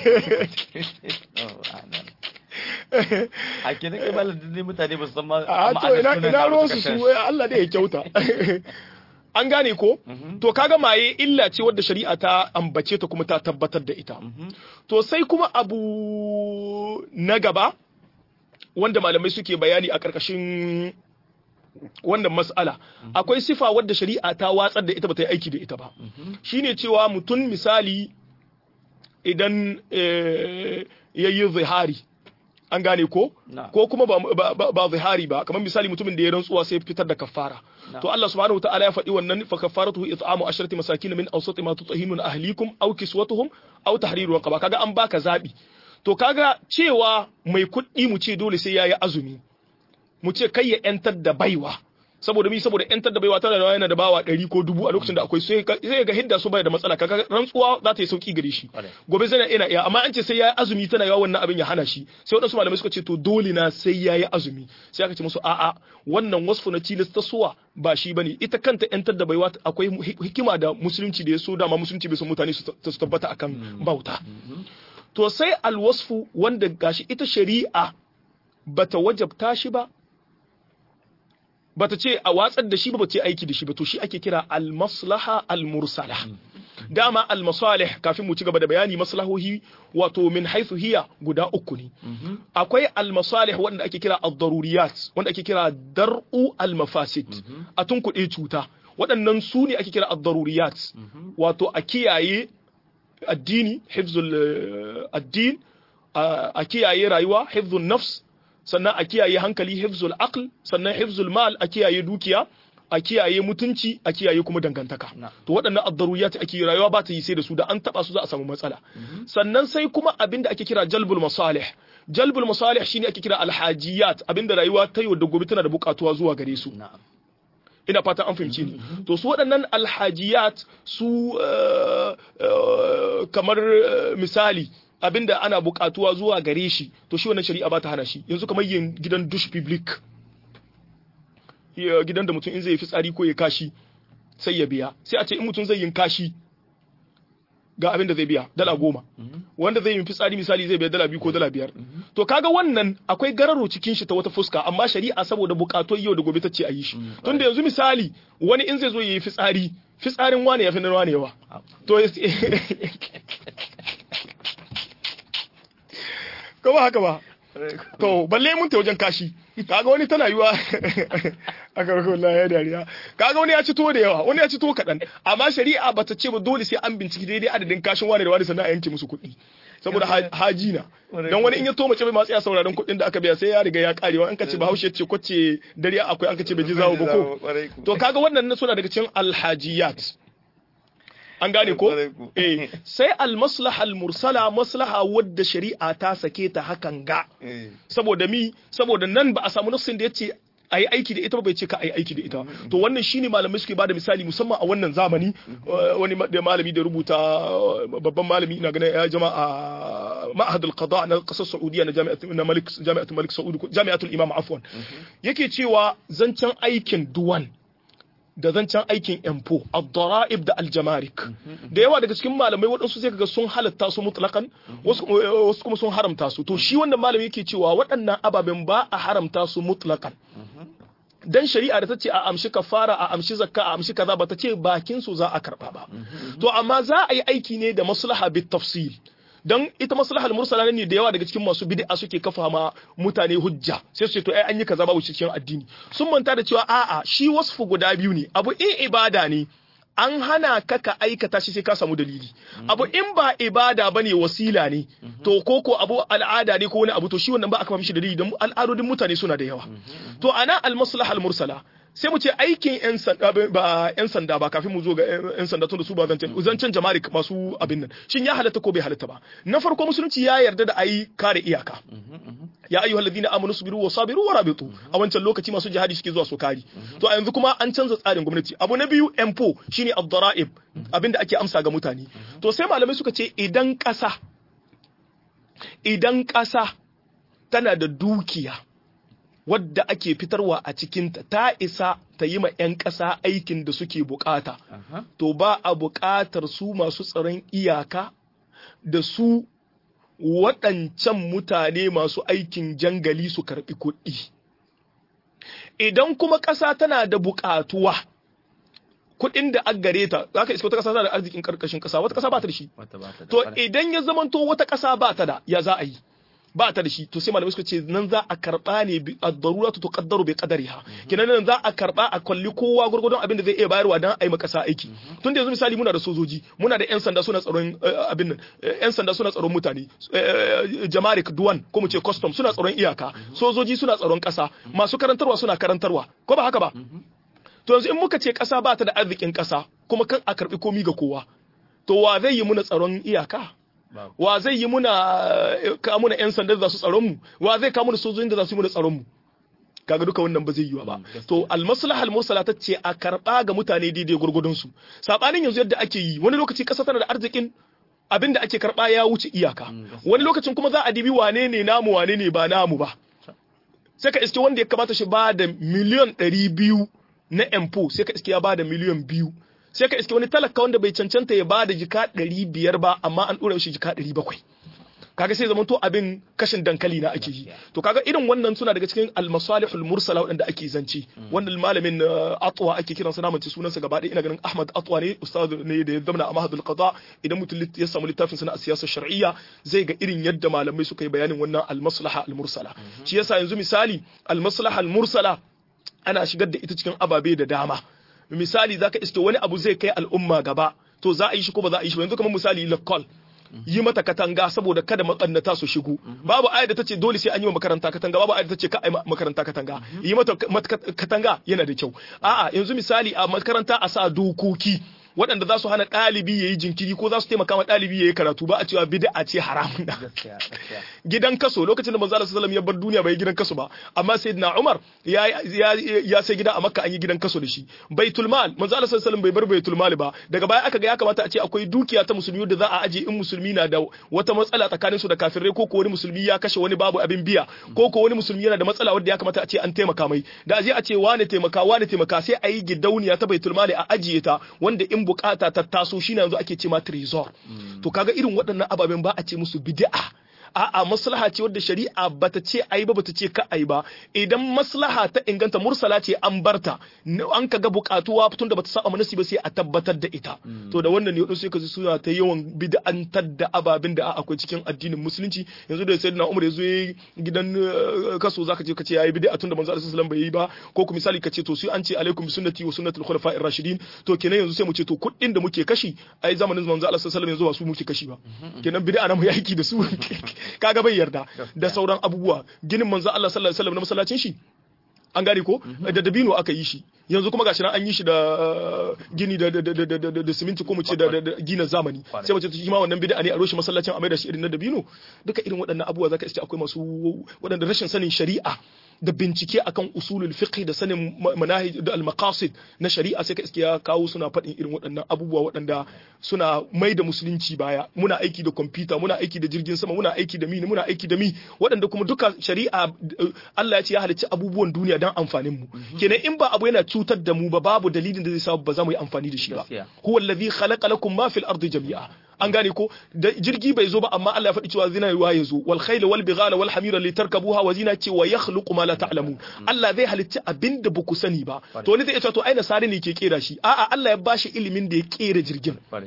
a ke da kai malam ne mutane ba su san ma
a to ina ina ruwan su su Allah da ya kyauta an gane ko to kaga maye illa ce wadda shari'a ta ambace ta kuma ta tabbatar da ita to sai kuma abu na gaba wanda malamai suke bayani a ƙarƙashin wannan mas'ala akwai sifa wadda shari'a ta watsar da ita ba ta yi aiki da ita ba shine cewa mutum misali idan ya yi zihari an gane ko ko kuma ba zihari ba kamar misali mutumin da ya rantsuwa sai fitar da kafara to Allah subhanahu wataala ya faɗi wannan fa kafaratuhu it'amu asharati masakin min awsati ma tutahhinun ahlikum aw kiswatuhum aw tahriru raqaba kaga an baka zabi to kaga cewa mai kuɗi mu ce dole sai yayi azumi mu ce kai ya yantar da baiwa saboda mi saboda yantar da baiwa tana da yana da bawa ɗari ko dubu a lokacin da akwai sai ga hidda su bai da matsala kaga rantsuwa za ta yi sauki gare shi gobe zai ina iya amma an ce sai yayi azumi tana yawa wannan abin ya hana shi sai wadansu malamai suka ce to dole na sai yayi azumi sai aka ce musu a'a wannan wasfu na tilas ta suwa ba shi bane ita kanta yantar da baiwa akwai hikima da musulunci da ya so dama musulunci bai so mutane su tabbata akan bauta to sai alwasfu wanda gashi ita shari'a bata wajabta shi ba bata ce a watsar da shi ba ce aiki da shi ba to shi ake kira al-maslaha al-mursala dama al-masalih kafin mu ci gaba da bayani maslahohi wato min haythu hiya guda uku ne akwai al-masalih wanda ake kira ad-daruriyat wanda ake kira dar'u al-mafasid a tunkuɗe cuta waɗannan su ne ake kira ad-daruriyat wato a kiyaye addini hifzul addin a kiyaye rayuwa hifzul nafs sannan a kiyaye hankali hifzul aql sannan hifzul mal a kiyaye dukiya a kiyaye mutunci a kiyaye kuma dangantaka to waɗannan addaruriyat ake rayuwa ba ta yi sai da su da an taba su za a samu matsala sannan sai kuma abinda ake kira jalbul masalih jalbul masalih shine ake kira alhajiyat abinda rayuwa ta yau da gobe tana da bukatuwa zuwa gare su ina fatan an fahimci ni to su waɗannan alhajiyat su kamar misali abinda ana bukatuwa zuwa gare shi to shi wannan shari'a ba ta hana shi yanzu kamar yin gidan dush public gidan da mutum in zai fitsari ko ya kashi sai ya biya sai a ce in mutum zai yin kashi ga abin da zai biya dala goma wanda zai yi fitsari misali zai biya dala biyu ko dala biyar to kaga wannan akwai gararo cikin shi ta wata fuska amma shari'a saboda bukatun yau da gobe ta ce a yi shi tunda yanzu misali wani in zai zo ya yi fitsari fitsarin wane ya fi na wane yawa to ko ba haka ba to balle mun ta wajen kashi kaga wani tana yiwa a karkon la ya dariya kaga wani ya ci tuwo da yawa wani ya ci tuwo kaɗan amma shari'a ba ta ce ba dole sai an binciki daidai adadin kashin wani da wani sannan a yanke musu kuɗi saboda haji na don wani in ya to mace bai masu ya sauraron kuɗin da aka biya sai ya riga ya karewa an ka ce bahaushe ce kwace dare akwai an ka ce bai ji zawo ba ko to kaga wannan suna daga cikin alhajiyat an gane ko eh sai almaslaha almursala maslaha wadda shari'a ta sake ta hakan ga saboda mi saboda nan ba a samu nafsin da yace a yi aiki da ita ba bai ce ka a yi aiki da ita to wannan shine malamai suke bada misali musamman a wannan zamani wani da malami da rubuta babban malami ina ganin ya jama'a ma'ahad al-qada na kasar saudiya na jami'atul na malik jami'atul malik saudi jami'atul imam afwan yake cewa zancen aikin duwan da zancen aikin empo ad-dara'ib da al-jamarik da yawa daga cikin malamai waɗansu sai kaga sun halatta su mutlakan wasu kuma sun haramta su to shi wannan malami yake cewa waɗannan ababen ba a haramta su mutlakan dan shari'a da ta ce a amshi kafara a amshi zakka a amshi kaza ba ta ce bakin su za a karba ba to amma za a yi aiki ne da maslaha bit tafsil dan ita maslahal mursala ne da yawa daga cikin masu bid'a suke kafa ma mutane hujja sai su ce to ai an yi kaza babu cikin addini sun manta da cewa a'a shi wasfu guda biyu ne abu in ibada ne an hana ka ka aikata shi sai ka samu dalili abu in ba ibada bane wasila ne to ko ko abu al'ada ne ko wani abu to shi wannan ba aka mishi dalili don al'adodin mutane suna da yawa to ana al maslahal mursala sai mu ce aikin yan sanda ba yan sanda ba kafin mu zo ga yan sanda tun da su ba zancen zancen jama'a masu abin nan shin ya halatta ko bai halatta ba na farko musulunci ya yarda da ayi kare iyaka ya ayyuha alladhina amanu sabiru wa sabiru wa rabitu a wancan lokaci masu jihadi suke zuwa su kari to a yanzu kuma an canza tsarin gwamnati abu na biyu empo shine ad-dara'ib abinda ake amsa ga mutane to sai malamai suka ce idan ƙasa idan ƙasa tana da dukiya wadda ake fitarwa a cikinta ta isa ta yi ma 'yan ƙasa aikin da suke bukata to ba a buƙatar su masu tsaron iyaka da su waɗancan mutane masu aikin jangali su karɓi kuɗi. Idan kuma ƙasa tana da buƙatuwa, kuɗin da an gare ta, za ka iska wata ƙasa tana da arzikin ƙarƙashin ƙasa, wata ƙasa ba ta da shi. To idan ya zamanto wata ƙasa ba ta da, ya za a yi? ba ta da shi to sai malamai suka ce nan za a karba ne ad-daruratu tuqaddaru bi qadariha kenan nan za a karba a kalli kowa gurgurdon abin da zai iya bayarwa dan ai makasa aiki tunda yanzu misali muna da sojoji muna da yan sanda suna tsaron abin nan yan sanda suna tsaron mutane jamarik duwan ko mu ce custom suna tsaron iyaka sojoji suna tsaron kasa masu karantarwa suna karantarwa ko ba haka ba to yanzu in muka ce kasa ba ta da arzikin kasa kuma kan a karbi komi ga kowa to wa zai yi muna tsaron iyaka wa zai yi muna ka muna yan sanda za su tsaron mu wa zai ka muna sojojin da za su yi muna tsaron mu kaga duka wannan ba zai yi ba to almaslahal mursala ta ce a karba ga mutane daidai gurgudun su sabanin yanzu yadda ake yi wani lokaci kasa tana da arzikin abin da ake karba ya wuce iyaka wani lokacin kuma za a dibi wane ne namu wane ne ba namu ba sai ka iske wanda ya kamata shi ba da miliyan ɗari biyu na empo sai ka iske ya ba da miliyan biyu sai ka iske wani talaka wanda bai cancanta ya bada jika ɗari biyar ba amma an ɗora shi jika ɗari bakwai kaga sai zamanto abin kashin dankali na ake yi to kaga irin wannan suna daga cikin almasalihul mursala waɗanda ake zance wannan malamin atwa ake kiransa na mace sunansa gaba ɗaya ina ganin ahmad atwa ne ustad ne da ya zamana a mahadul qada idan mutum ya samu littafin sana a siyasar shar'iyya zai ga irin yadda malamai suka yi bayanin wannan almaslaha almursala shi yasa yanzu misali almaslaha almursala ana shigar da ita cikin ababe da dama misali zaka iske wani abu zai kai al'umma gaba to za a yi shi ko ba za a yi shi ba yanzu kamar misali lakol yi mata katanga saboda kada matsannata su shigo babu ayat da tace dole sai an yi makaranta katanga babu ayat da tace ka ai makaranta katanga yi mata katanga yana da kyau a'a yanzu misali a makaranta a sa dokoki waɗanda za su hana ɗalibi ya yi jinkiri ko za su taimaka ma ɗalibi ya yi karatu ba a cewa bid'a ce haramun da gidan kaso lokacin da manzo Allah sallallahu ya bar duniya bai gidan kaso ba amma sayyidina Umar ya ya sai gida a Makka an yi gidan kaso da shi baitul mal manzo Allah sallallahu bai bar baitul mal ba daga baya aka ga ya kamata a ce akwai dukiya ta musulmi da za a aje in musulmi na da wata matsala tsakanin su da kafirai ko ko wani musulmi ya kashe wani babu abin biya ko ko wani musulmi yana da matsala wanda ya kamata a ce an taimaka mai da aje a ce wani taimaka wani taimaka sai a yi gidauniya ta baitul mal a ajiye ta wanda in bukata ta taso shine yanzu ake ce ma trezor to kaga irin waɗannan ababen ba a ce musu bid'a a'a maslaha ce wadda shari'a bata ce ai ba bata ce ka ai ba idan maslaha ta inganta mursala ce an barta an kaga bukatuwa tun da bata saba manasi ba sai a tabbatar da ita to da wannan ne wadansu sai kaji suna ta yawan bid'antar da ababin da akwai cikin addinin musulunci yanzu da sayyidina Umar yazo gidan kaso zaka je ka ce yayi bid'a tun da manzo sallallahu alaihi wasallam bai yi ba ko ku misali ka ce to sai an ce alaikum sunnati wa sunnatul khulafa'ir rashidin to kenan yanzu sai mu ce to kuɗin da muke kashi ai zamanin manzo sallallahu alaihi wasallam yanzu ba su muke kashi ba kenan bid'a na mu yaki da su kaga bai yarda da sauran abubuwa ginin manzo Allah sallallahu alaihi wasallam na masallacin shi an gane ko da dabino aka yi shi yanzu kuma gashi nan an yi shi da gini da da siminti ko mu ce da gina zamani sai mace shi ma wannan bid'a ne a roshe masallacin a mai da shi irin na dabino duka irin waɗannan abubuwa zaka iske akwai masu waɗanda rashin sanin shari'a da bincike akan usulul fiqh da sanin manahij da al-maqasid na shari'a sai ka iske ya kawo suna faɗin irin waɗannan abubuwa waɗanda suna mai da musulunci baya muna aiki da kwamfuta muna aiki da jirgin sama muna aiki da mi muna aiki da mi waɗanda kuma duka shari'a Allah ya ce ya halicci abubuwan duniya don amfanin mu kenan in ba abu yana cutar da mu ba babu dalilin da zai sa ba za mu yi amfani da shi ba huwa allazi khalaqa lakum ma fil ardi jami'a an gane ko da jirgi bai zo ba amma Allah ya faɗi cewa zina ruwa ya zo wal khayla wal bighala wal hamira li tarkabuha wa zina ce wa yakhluqu ma la ta'lamun Allah zai halicci abinda ba ku sani ba to wani zai ce to ai nasari ne ke kera shi a'a Allah ya bashi ilimin da ya kera jirgin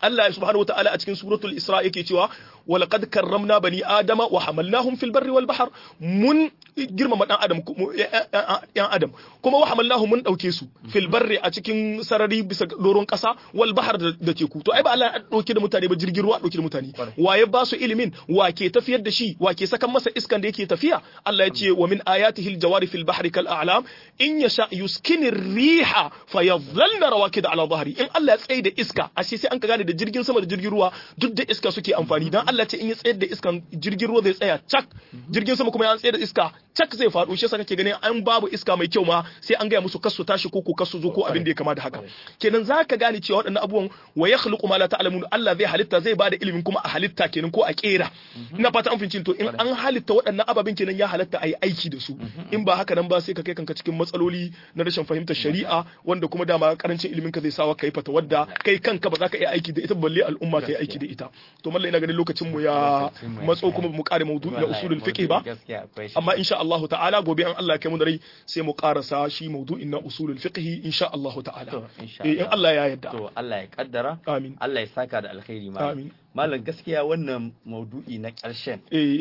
Allah subhanahu wataala a cikin suratul Isra yake cewa walaqad karramna bani adama wa hamalnahum fil barri wal bahr mun girmama dan adam yan adam kuma wa hamalnahum mun dauke su fil barri a cikin sarari bisa doron kasa wal bahr da teku to ai ba Allah ya dauke da mutane ba jirgin ruwa dauke da mutane waye ba su ilimin wa ke tafiyar da shi wa ke sakan masa iskan da yake tafiya Allah ya ce wa min ayatihi al jawari fil bahri kal a'lam in yasha yuskini riha fayadhalna rawakid ala dhahri in Allah ya tsaye da iska ashe sai an ka gane da jirgin sama da jirgin ruwa duk da iska suke amfani dan Allah ce in ya tsayar da iskan jirgin ruwa zai tsaya cak jirgin sama kuma ya tsayar da iska cak zai faɗo shi yasa kake ganin an babu iska mai kyau ma sai an gaya musu kasu tashi ko ko kasu zo ko abin da ya kama da haka kenan zaka gane cewa waɗannan abubuwan wa yakhluqu ma la ta'lamun Allah zai halitta zai bada ilimin kuma a halitta kenan ko a kera ina fata an fince to in an halitta waɗannan ababen kenan ya halatta a yi aiki da su in ba haka nan ba sai ka kai kanka cikin matsaloli na rashin fahimtar shari'a wanda kuma dama karancin ilimin ka zai sawa kai fata wadda kai kanka ba za ka iya aiki da ita balle al'umma ka yi aiki da ita to mallai ina ganin lokacin mu ya matso kuma mu kare maudu'i na usulul fiqh ba amma insha Allah ta'ala gobe an Allah ya kai mu da rai sai mu karasa shi maudu'in na usulul fiqh insha Allah ta'ala in Allah ya yarda
to Allah ya kaddara
amin
Allah ya saka da alkhairi ma
amin
malam gaskiya wannan maudu'i na ƙarshen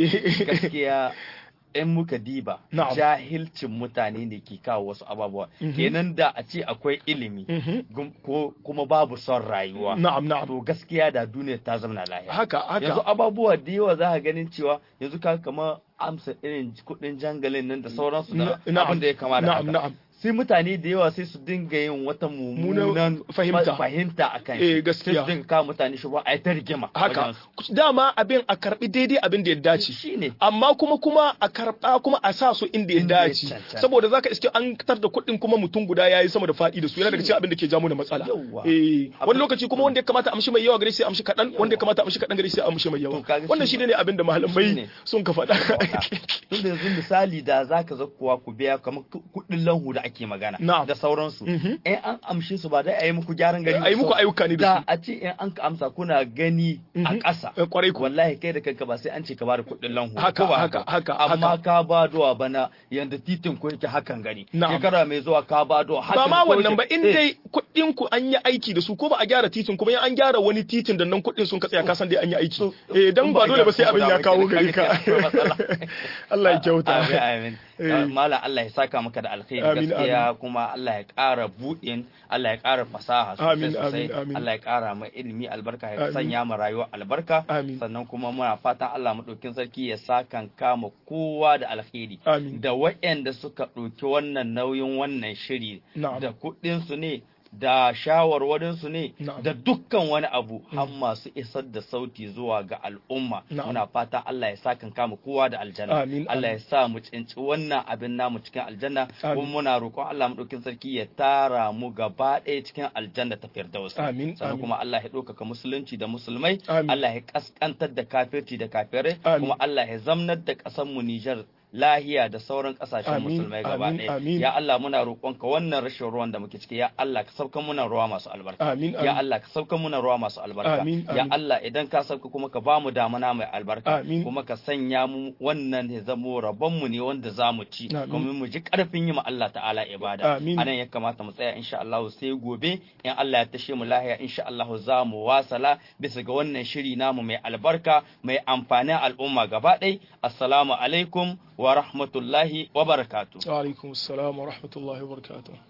gaskiya in muka diba jahilcin mutane ne ke kawo wasu ababuwa kenan da a ce akwai ilimi ko kuma babu son rayuwa
na'am na'am
to gaskiya da duniya ta zama lahiya
haka haka
yanzu ababuwa da yawa za ka ganin cewa yanzu ka kama amsa irin kudin jangalin nan da sauransu da abin da ya kama da haka sai mutane da yawa sai su dinga yin wata mummunan
fahimta
fahimta akan
eh
shi
gaskiya
sai su dinga kawo mutane shi ba a yi ta rigima
haka dama abin a karbi daidai abin da ya dace
shine
amma kuma kuma a karba kuma a sa su inda ya dace saboda zaka iske an tar da kuɗin kuma mutum guda yayi sama da faɗi da su yana daga cikin abin da ke jamu da matsala eh wani lokaci kuma wanda ya kamata amshi mai yawa gare sai amshi kaɗan wanda ya kamata amshi kaɗan gare sai amshi mai yawa wannan shine ne abin da malamai sun ka faɗa
tun da yanzu misali da zaka zakkuwa ku biya kamar kuɗin lanhu da ake magana da sauransu in an amshe su ba dai a yi muku gyaran gari
a yi muku ayyuka ne da
su a ce in an ka amsa kuna gani a ƙasa
kwarai ku
wallahi kai da kanka ba sai an ce ka bada kuɗin lanhu
haka haka haka
amma ka ba duwa bana yanda titin ku yake hakan gani shekara mai zuwa ka ba duwa
ba ma wannan ba in dai kuɗin ku an yi aiki da su ko ba a gyara titin kuma an gyara wani titin da nan kuɗin sun ka tsaya ka san dai an yi aiki eh dan ba dole ba sai abin ya kawo gari ka Allah ya kyauta
amin mala Allah ya saka maka da alkhairi gaskiya kuma Allah ya ƙara buɗin Allah ya ƙara fasaha sosai sosai Allah ya ƙara mai ilimi albarka ya sanya mu rayuwa albarka sannan kuma muna fatan Allah madaukin sarki ya saka kama kowa da alkhairi da waɗanda suka ɗauki wannan nauyin wannan shiri da kuɗin su ne da shawarwarinsu ne da dukkan wani abu har masu isar da sauti zuwa ga al'umma muna fata Allah ya sa kan kama kowa da aljanna Allah ya sa mu cinci wannan abin namu cikin aljanna kuma muna roƙon Allah mu ɗaukin sarki ya tara mu gaba ɗaya cikin aljanna ta firdaus sannan kuma Allah ya ɗaukaka musulunci da musulmai Allah ya kaskantar da kafirci da kafirai kuma Allah ya zamnar da ƙasar mu Nijar lahiya da sauran kasashen musulmai gaba ɗaya ya Allah muna roƙonka wannan rashin ruwan da muke ciki ya Allah ka sauka muna ruwa masu albarka ya Allah ka sauka muna ruwa masu albarka ya Allah idan ka sauka kuma ka ba mu damana mai albarka kuma ka sanya mu wannan ya zamo rabon mu ne wanda za mu ci kuma mu ji karfin yi ma Allah ta'ala ibada anan ya kamata mu tsaya insha Allah sai gobe in Allah ya tashe mu lahiya insha Allah za mu wasala bisa ga wannan shiri namu mai albarka mai amfanin al'umma gaba ɗaya assalamu alaikum wa rahmatullahi wa barakatuh.
Wa alaikum assalam wa rahmatullahi wa barakatuh.